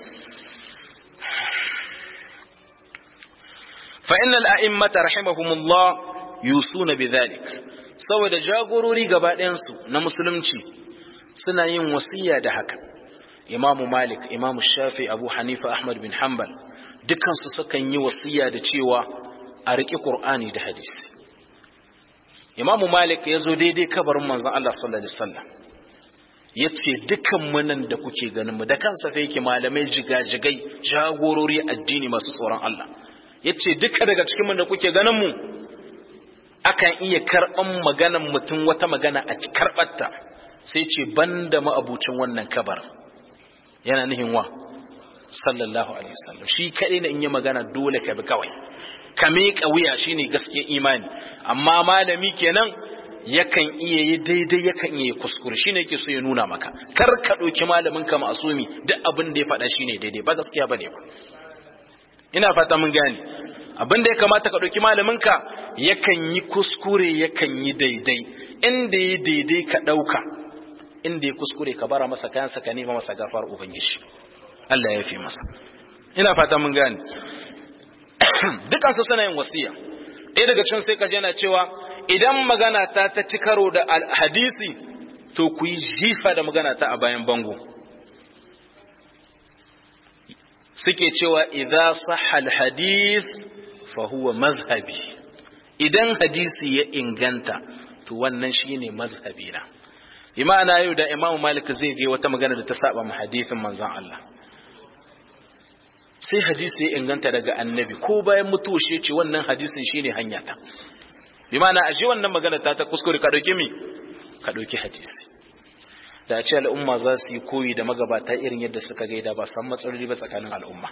fa innal a'immata rahimahumullah yusuna bidhalik saboda jagorori gaba ɗayan su na musulunci suna yin wasiya da haka imamu malik imamu shafi abu hanifa ahmad bin hanbal dukkan su sukan yi wasiya da cewa a riƙi qur'ani da hadisi imamu malik ya zo daidai kabarin manzon Allah sallallahu alaihi wasallam ya ce dukan munan da kuke ganin mu da kansa fa yake malamai jigajigai jagorori addini masu tsoron Allah ya ce duka daga cikin mu da kuke ganin mu akan iya karɓan maganan mutum wata magana a karɓarta sai ce banda ma'abucin wannan kabar yana nihin wa sallallahu alaihi wasallam shi kaɗai na in yi magana dole ka bi kawai ka miƙa wuya shine gaskiyar imani amma malami kenan yakan iya yi daidai yakan iya yi kuskure shine yake so ya nuna maka kar ka ɗauki malamin ka masumi duk abin da ya faɗa shine daidai ba gaskiya bane ba ina fata mun gane abin da ya kamata ka ɗauki malamin ka yakan yi kuskure yakan yi daidai inda ya daidai ka ɗauka inda ya kuskure ka bara masa kayansa ka nema masa gafar ubangiji Allah ya fi masa ina fata mun gane dukansu suna yin wasiya ɗaya daga cikin sai kaji yana cewa idan magana ta ta ci karo da hadisi to ku yi jifa da magana ta a bayan bango suke cewa idza sahha alhadith fa huwa mazhabi idan hadisi ya inganta to wannan shine mazhabi na imana yau da imamu malik zai ga wata magana da ta saba mu hadisin manzon Allah sai hadisi ya inganta daga annabi ko bayan mutuwa shi ce wannan hadisin shine hanya ta bi ma'ana ashe wannan magana ta ta kuskure ka dauki mi ka dauki hadisi da ce al'umma za su yi koyi da magabata irin yadda suka gaida ba san matsaloli ba tsakanin al'umma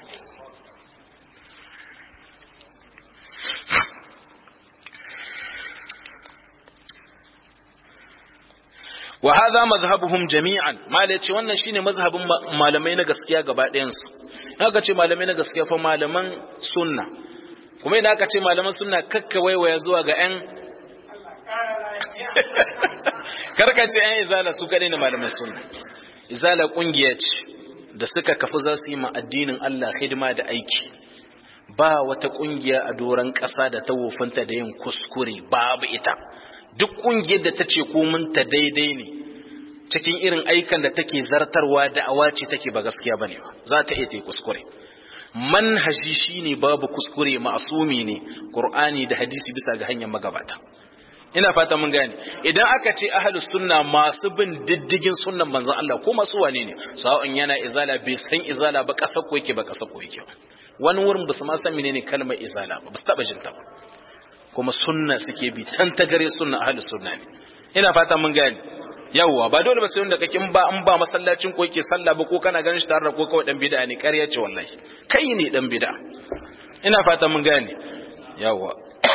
wa hadha mazhabuhum jami'an mala yace wannan shine mazhabin malamai na gaskiya gaba ɗayan su haka ce malamai na gaskiya fa malaman sunna kuma idan aka ce malaman sunna kakka waiwaya zuwa ga ƴan karka ce ƴan izala su kadai ne malaman sunna izala kungiya ce da suka kafu za su yi ma addinin Allah hidima da aiki ba wata kungiya a doron ƙasa da ta wofinta da yin kuskure babu ita duk kungiyar da ta ce kominta daidai ne cikin irin aikan da take zartarwa da awaci take ba gaskiya bane ba za ta iya ta kuskure manhaji shine babu kuskure ma'asumi ne qur'ani da hadisi bisa ga hanyar magabata ina fata mun gane idan aka ce ahlus sunna masu bin diddigin sunnan manzon Allah ko masu wane ne sa'on yana izala bai san izala ba kasa ko yake ba kasa ko yake ba wani wurin ba su ma san menene kalmar izala ba ba su taba jinta ba kuma sunna suke bi tan tagare sunna ahlus sunna ne ina fata mun gane yawwa ba dole ba sai wanda kake ba in ba masallacin ko yake sallah ba ko kana ganin shi tare da ko kawai dan bid'a ne ƙarya ce wallahi kai ne dan bid'a ina fata mun gane yawwa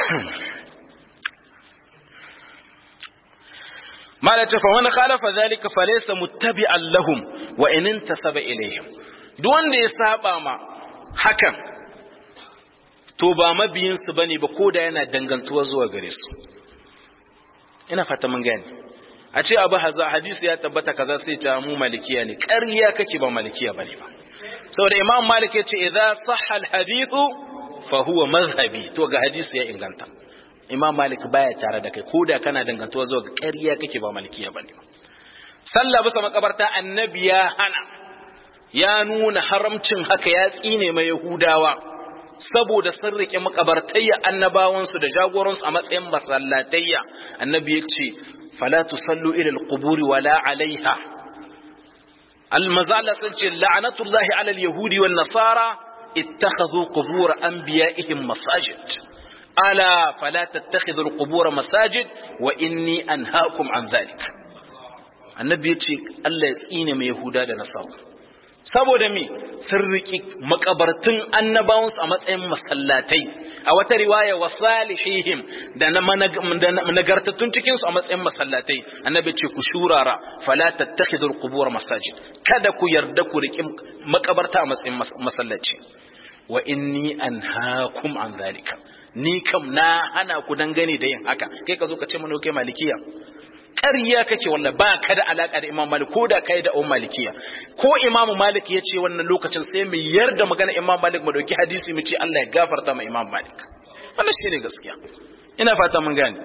mala ce fa wani khalafa zalika fa laysa muttabi'an lahum wa in intasaba ilayhim duk wanda ya saba ma hakan to ba mabiyin su bane ba koda yana dangantuwa zuwa gare su ina fata mun gane a ce abu haza hadisi ya tabbata kaza sai ta mu malikiya ne ƙarya kake ba malikiya bane ba saboda imam malik ya ce idza sahha alhadithu fa huwa mazhabi to ga hadisi ya inganta imam malik baya tare da kai ko da kana dangantuwa zuwa ga ƙarya kake ba malikiya bane ba sallah bisa makabarta annabi ya hana ya nuna haramcin haka ya tsine mai yahudawa saboda sun rike makabartayya annabawansu da jagoransu a matsayin masallatayya annabi ya ce fala tusallu ila alquburi wala alaiha almazala sun ce la'anatullahi ala alyahudi wan nasara ittakhadhu qubur anbiya'ihim masajid ala fala tattakhidhu alqubur masajid wa inni anhaakum an dhalik annabi ya ce Allah ya tsine mai yahuda da nasara saboda me sun riƙi makabartun annabawansu a matsayin masallatai a wata riwaya wa salihihim da na nagartattun cikinsu a matsayin masallatai annabi ce ku shurara fala tattakhidul qubur masajid kada ku yarda ku riƙi makabarta a matsayin masallaci wa inni anhaakum an zalika ni kam na hana ku dangane da yin haka kai ka zo ka ce mana kai malikiya ƙarya kake walla ba ka da alaka da Imam Malik ko da kai da Umar Malikiya ko Imam Malik ya ce wannan lokacin sai mu yarda magana Imam Malik mu dauki hadisi mu ce Allah ya gafarta ma Imam Malik wannan shine gaskiya ina fata mun gane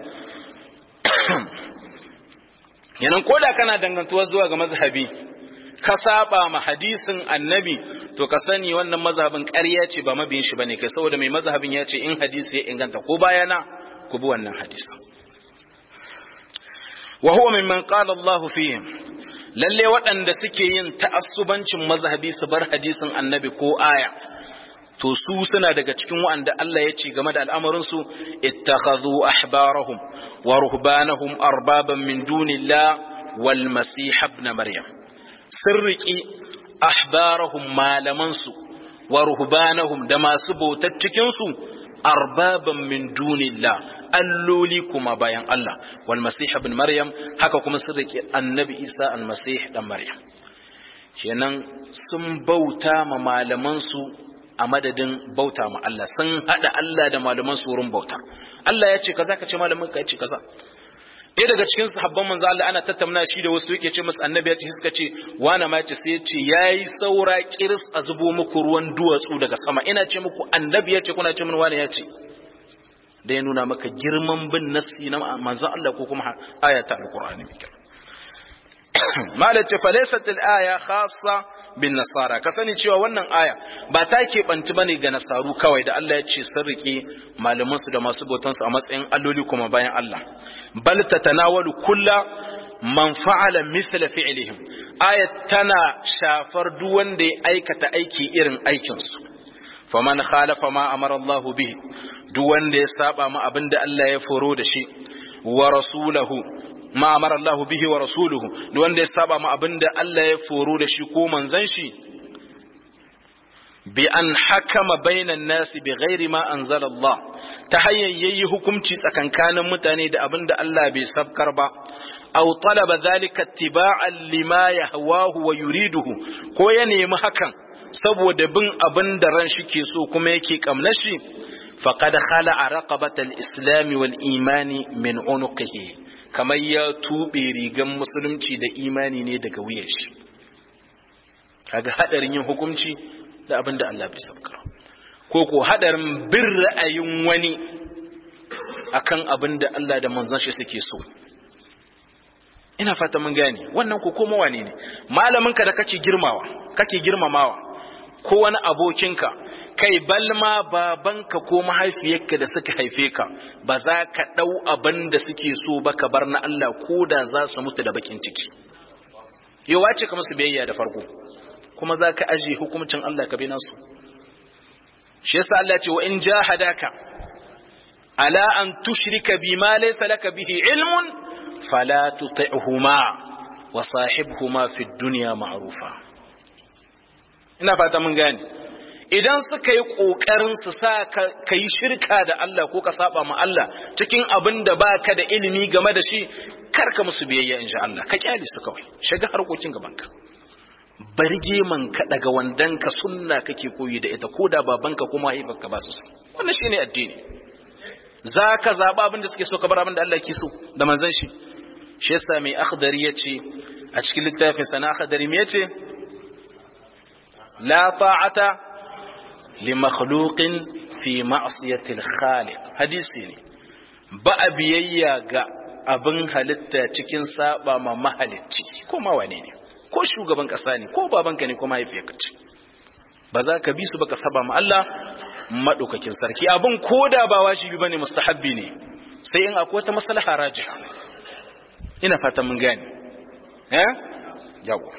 yanan ko da kana dangantuwa zuwa ga mazhabi ka saba ma hadisin annabi to ka sani wannan mazhabin ƙarya ce ba mabiyin shi bane kai saboda mai mazhabin ya ce in hadisi ya inganta ko bayana ku bi wannan hadisin wa huwa mimman qala Allahu fihim lalle waɗanda suke yin ta'assubancin mazhabi su bar hadisin annabi ko aya to su suna daga cikin waɗanda Allah ya ce game da al'amarin su ittakhadhu ahbarahum wa ruhbanahum arbaban min dunillah wal masih ibn maryam sirriki ahbarahum malaman su wa ruhbanahum da masu bautar cikin su arbaban min dunillah alloli kuma bayan Allah wal masih ibn maryam haka kuma sun rike annabi isa al masih dan maryam kenan sun bauta ma malaman su a madadin bauta ma Allah sun hada Allah da malaman su wurin bauta Allah ya ce kaza ka ce malamin ka ya ce kaza ɗaya daga cikin sahabban manzo Allah ana tattauna shi da wasu yake ce musu annabi ya ce suka ce wana ma ce sai ya ce yayi saura kiris a zubo muku ruwan duwatsu daga sama ina ce muku annabi ya ce kuna ce min wani ya ce da ya nuna maka girman bin nassi na manzo Allah ko kuma aya ta alqur'ani mai kyau malace falaysat al-aya khassa bin nasara ka sani cewa wannan aya ba ta keɓanci bane ga nasaru kawai da Allah ya ce sun rike malaman su da masu bautan su a matsayin alloli kuma bayan Allah bal tatanawalu kulla man fa'ala mithla fi'lihim aya tana shafar duk wanda ya aikata aiki irin aikin su faman khalafa ma amara Allah bihi duk wanda ya saba ma abinda Allah ya foro da shi wa rasulahu ma amara Allah bihi wa rasuluhu da wanda ya saba ma abinda Allah ya foro da shi ko manzon shi bi an hakama bainan nasi bi ghairi ma anzala Allah ta hanyar yayi hukunci tsakankanin mutane da abinda Allah bai sabkar ba aw talaba zalika ittiba'an lima yahwahu wa yuriduhu ko ya nemi hakan saboda bin abin da ran shi ke so kuma yake kamnar shi faqad khala'a raqabatal islami wal imani min unuqihi kamar ya tube rigan musulunci da imani ne daga wuyan shi kaga hadarin yin hukunci da abin da Allah bai sabkar ko ko hadarin bin ra'ayin wani akan abin da Allah da manzon shi suke so ina fata mun gane wannan ko koma wane ne malamin ka da kake girmawa kake girmamawa ko wani abokinka kai balma babanka ko mahaifiyarka da suka haife ka ba za ka ɗau abin da suke so ba ka bar na Allah ko da za su mutu da bakin ciki yau wace ka musu biyayya da farko kuma za ka ajiye hukumcin Allah ka bi nasu shi yasa Allah ce wa in jahadaka ala an tushrika bima laysa laka bihi ilmun fala tuti'huma wa sahibhuma fid dunya ma'rufa ina fata mun gane idan suka yi ƙoƙarin su sa ka yi shirka da Allah ko ka saba ma Allah cikin abin da ba ka da ilimi game da shi karka musu biyayya insha Allah ka kyale su kawai shiga harkokin gabanka barge man ka daga wandanka sunna kake koyi da ita ko da babanka ko mahaifarka ba su wannan shine addini za ka zaɓa abin da suke so ka bar abin da Allah ke so da manzon shi shi yasa mai akhdari yace a cikin littafin sana akhdari me yace لا طاعة لمخلوق في معصية الخالق حديثي ne ba a biyayya ga abin halitta cikin saba ma mahalicci ko ma wane ne ko shugaban kasa ne ko babanka ne ko mahaifiyarka ce ba za ka bi su baka saba ma Allah madaukakin sarki abin koda ba wajibi bane mustahabbi ne sai in akwai wata maslaha rajiha ina fatan mun gane eh yawa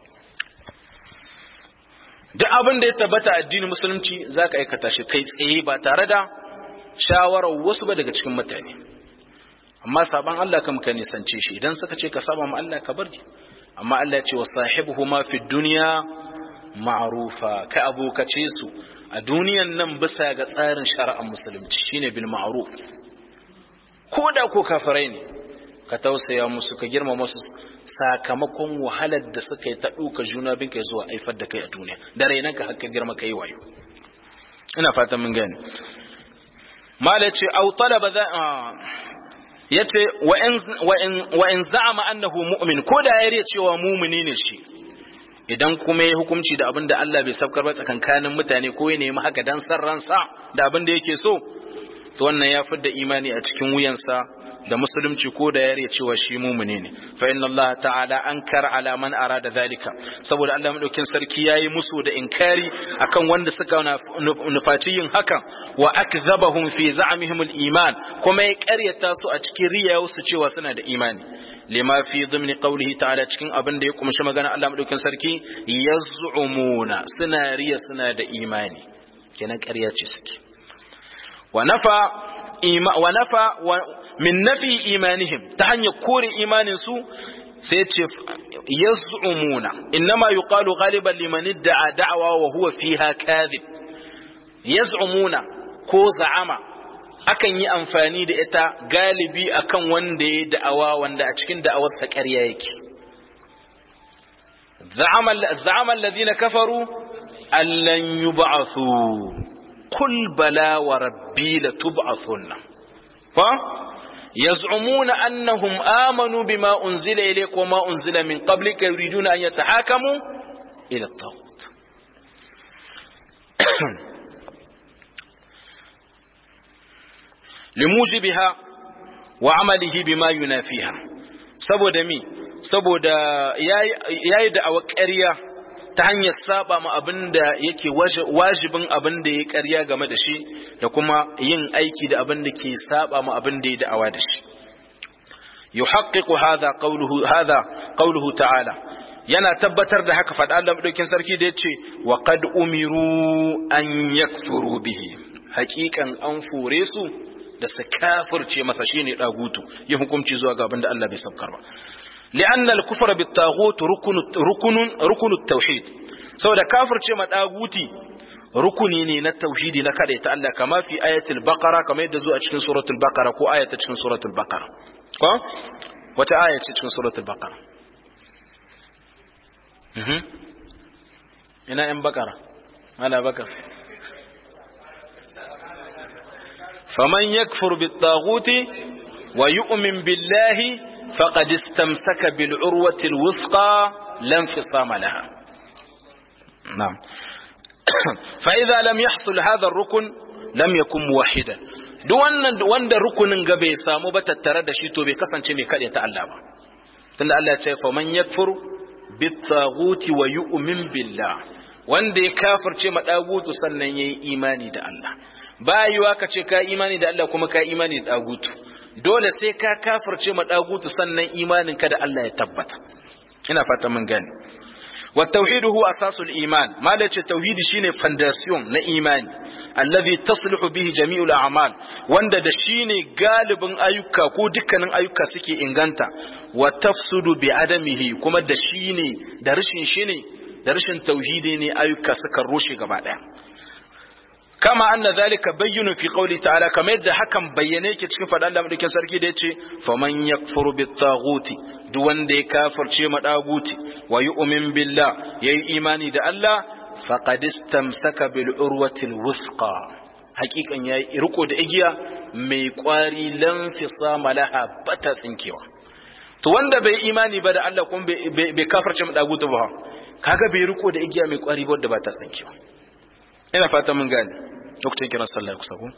duk abin da ya tabbata addinin musulunci za ka aikata shi kai tsaye ba tare da shawarar wasu ba daga cikin mutane amma saban Allah kam ka nisance shi idan suka ce ka saba ma Allah ka bari amma Allah ya ce wa sahibuhu ma fi dunya ma'rufa ka abokace su a duniyan nan bisa ga tsarin shari'ar musulunci shine bil ma'ruf ko da ko kafirai ne ka tausaya musu ka girmama su sakamakon wahalar da suka yi ta ɗuka juna bin kai zuwa aifar da kai a duniya da rainan ka haka girma kai wayo ina fatan mun gani mala ce au talaba za yace wa in wa in wa in za'ama annahu mu'min ko da yare cewa mu'mini ne shi idan kuma ya hukunci da abin da Allah bai sabkar ba tsakankanin mutane ko ya nemi haka dan san ransa da abin da yake so to wannan ya fidda imani a cikin wuyansa da musulunci ko da yare cewa shi mumune ne fa inna Allah ta'ala ankar ala man arada zalika saboda Allah madaukin sarki yayi musu da inkari akan wanda suka nufaci yin hakan wa akzabahum fi za'mihim al-iman kuma ya karyata su a cikin riyayu su cewa suna da imani lima fi dhimni qawlihi ta'ala cikin abin da ya kumshi magana Allah madaukin sarki yaz'umuna suna riya suna da imani kenan ƙarya ce suke wa nafa wa nafa min nafi imanihim ta hanyar kore imanin su sai ce yaz'umuna innama yuqalu ghaliban liman idda'a da'wa wa huwa fiha kadhib yaz'umuna ko za'ama akan yi amfani da ita galibi akan wanda ya da'awa wanda a cikin da'awar sa ƙarya yake za'ama za'ama alladhina kafaru allan yub'athu qul bala wa rabbi latub'athunna fa يزعمون أنهم آمنوا بما أنزل إليك وما أنزل من قبلك يريدون أن يتحاكموا إلى الطاغوت لموجبها وعمله بما ينافيها saboda mi saboda yayi da awa ƙarya ta hanyar saba ma abin da yake wajibin abin da ya ƙarya game da shi da kuma yin aiki da abin da ke saba ma abin da ya da'awa da shi yuhaqqiqu hadha qawluhu hadha qawluhu ta'ala yana tabbatar da haka faɗa Allah madaukin sarki da yace wa qad umiru an yakfuru bihi haƙiƙan an fure su da su kafirce masa shine dagutu ya hukunci zuwa ga abin da Allah bai sabkar ba li'anna al-kufra bit-taghut rukunun rukunut tauhid saboda kafirce ma daguti rukuni ne na tauhidi na kada ta Allah kama fi ayatul baqara kamar yadda zuwa cikin suratul baqara ko ayata cikin suratul baqara ko wata aya ce cikin suratul baqara mhm ina yan baqara ala bakar faman yakfur bit-taghuti wa yu'min billahi faqad istamsaka bil urwati al-wuthqa lam fisama laha na'am فإذا لم يحصل هذا الركن لم يكن موحدا duk wannan wanda rukunin ga bai samu ba tattare da shi to bai kasance mai kaɗe ta Allah ba tunda Allah ya ce fa man yakfur bit taghuti wa yu'min billah wanda ya kafirce ma dagutu sannan yayi imani da Allah bayuwa ka ce ka imani da Allah kuma ka imani da dagutu dole sai ka kafirce ma dagutu sannan imanin ka da Allah ya tabbata ina fata mun gane والتوحيد هو أساس الإيمان ما لك التوحيد شيني فانداسيون لا إيمان الذي تصلح به جميع الأعمال وند دشيني غالب أيوكا كو دكان أيوكا سكي إنغانتا وتفسد بعدمه كما دشيني درشين شيني درشين توحيدي أيوكا سكروشي غبادا kama anna zalika bayyinu fi qawli ta'ala kamar yadda hakan bayyane yake cikin faɗan Allah madaukin sarki da yace faman yakfuru bit taghuti duk wanda ya kafirce ma daguti wa yu'min billah yayi imani da Allah faqad istamsaka bil urwati al wuthqa hakikan yayi riko da igiya mai kwari lan fisama laha bata tsinkewa to wanda bai imani ba da Allah kuma bai kafirce ma daguti ba kaga bai riko da igiya mai kwari ba wadda bata tsinkewa ina fata mun gane lokacin kiran sallah kusa ko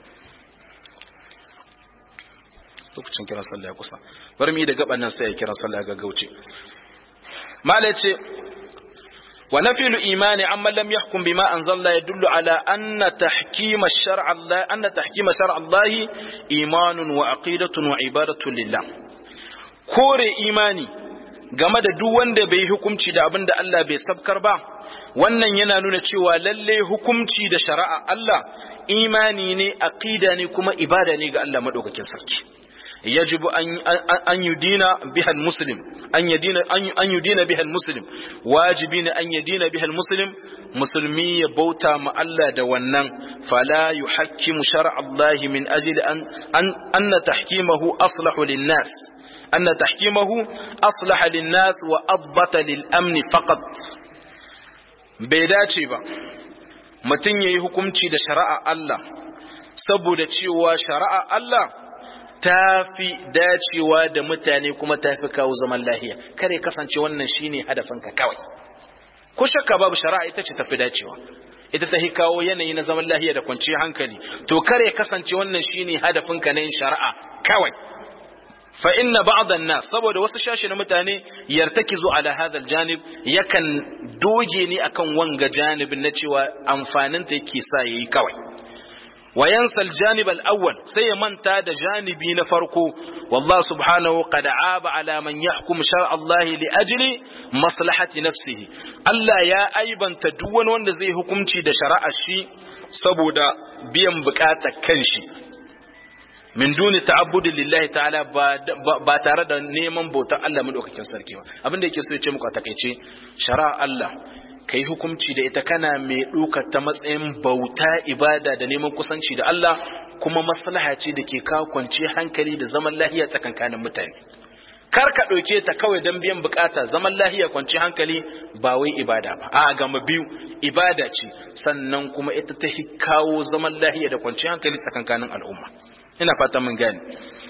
lokacin kiran sallah kusa bari mu yi da gaban nan sai ya kiran sallah ga gauce mala ce wa nafilu imani amma lam yahkum bima anzalla yadullu ala anna tahkima shar'a Allah anna tahkima shar'a Allah imanun wa aqidatun wa ibadatun lillah kore imani game da duk wanda bai hukunci da abin da Allah bai sabkar ba wannan yana nuna cewa lalle hukumci da shari'a Allah imani ne aqida ne kuma ibada ne ga Allah madaukakin sarki yajibu an yudina biha muslim an yudina an yudina biha muslim wajibi ne an yudina biha muslim musulmi ya bauta ma Allah da wannan fala yuhakkimu shar'a Allah min ajli an anna tahkimahu aslahu lin-nas anna tahkimahu aslaha lin-nas wa adbata lil-amn faqat bai dace ba mutum ya yi hukunci da shari'a Allah saboda cewa shari'a Allah ta fi dacewa da mutane kuma ta fi kawo zaman lahiya kare kasance wannan shine hadafinka kawai ko shakka babu shari'a ita ce tafi dacewa ita ta kawo yanayi na zaman lahiya da kwanciyar hankali to kare kasance wannan shine hadafinka na yin shari'a kawai fa inna ba'dhan nas saboda wasu shashi na mutane yartakizu ala hadha aljanib yakan doge ni akan wanga janibin na cewa amfanin ta yake sa yayi kawai wa yansa aljanib alawwal sai ya manta da janibi na farko wallahu subhanahu qad aaba ala man yahkum shar'a Allah li ajli maslahati nafsihi Allah ya aibanta duk wani wanda zai hukunci da shari'ar shi saboda biyan bukatar kanshi min duni ta'abbudin lillahi ta'ala ba tare da neman bautar Allah madaukakin sarki ba abin da yake so ya ce muku a takaice shari'a Allah kai hukunci da ita kana mai ɗaukar ta matsayin bauta ibada da neman kusanci da Allah kuma maslaha ce da ke kawo kwanci hankali da zaman lahiya tsakankanin mutane kar ka ɗauke ta kawai don biyan bukata zaman lahiya kwanci hankali ba wai ibada ba a gama biyu ibada ce sannan kuma ita ta kawo zaman lahiya da kwanci hankali tsakankanin al'umma ina fatan mun gane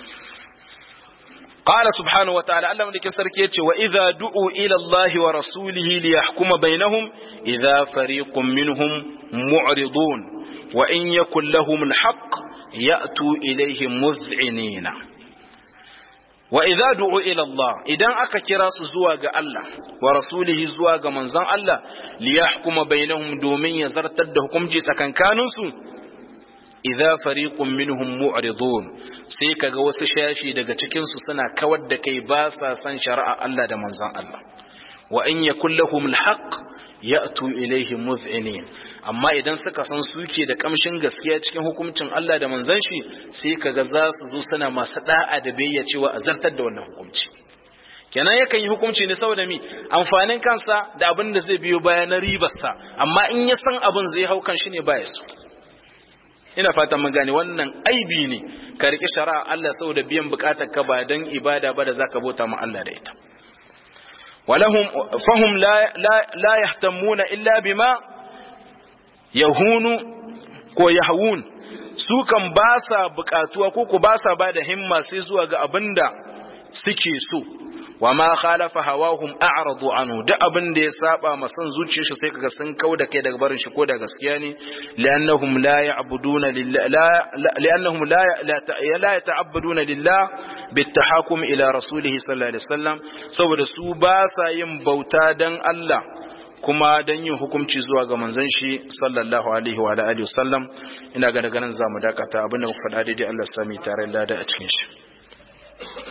قال سبحانه وتعالى الله ملك سركي وإذا دعوا إلى الله ورسوله ليحكم بينهم إذا فريق منهم معرضون وإن يكن لهم الحق يأتوا إليه مذعنين وإذا دعوا إلى الله إذا أكا كراس زواج الله ورسوله زواج منزان الله ليحكم بينهم دومين يزرتد حكم جيسا كان كانوا idza fariqun minhum mu'ridun sai kaga wasu shashi daga cikin su suna kawar da kai ba sa san shari'a Allah da manzon Allah wa in yakul lahum alhaq ya'tu ilaihi muz'inin amma idan suka san suke da kamshin gaskiya cikin hukuncin Allah da manzon shi sai kaga za su zo suna masu da'a da biyayya cewa a zartar da wannan hukunci kenan yakan yi hukunci ne saboda mi amfanin kansa da abin da zai biyo baya na ribarsa amma in ya san abin zai hau kan shi ne baya so ina fatan mun gane wannan aibi ne ka riƙe shari'a Allah saboda biyan bukatar ka ba dan ibada ba da zaka bauta ma Allah da ita walahum fahum la la, la yahtamuna illa bima yahunu ko yahwun su kan ba sa bukatuwa ko ko ba sa ba da himma sai zuwa ga abinda suke so wa ma khalafa hawahum a'radu anhu duk abin da ya saba ma san zuciyar shi sai kaga sun kauda kai daga barin shi ko da gaskiya ne li'annahum la ya'buduna lillah li'annahum la la yata'abbaduna lillah bitahakum ila rasulih sallallahu alaihi wasallam saboda su ba sa yin bauta dan Allah kuma dan yin hukunci zuwa ga manzon shi sallallahu alaihi wa alihi wasallam ina ga daga nan zamu dakata abinda muka faɗa daidai Allah sami tare da a cikin shi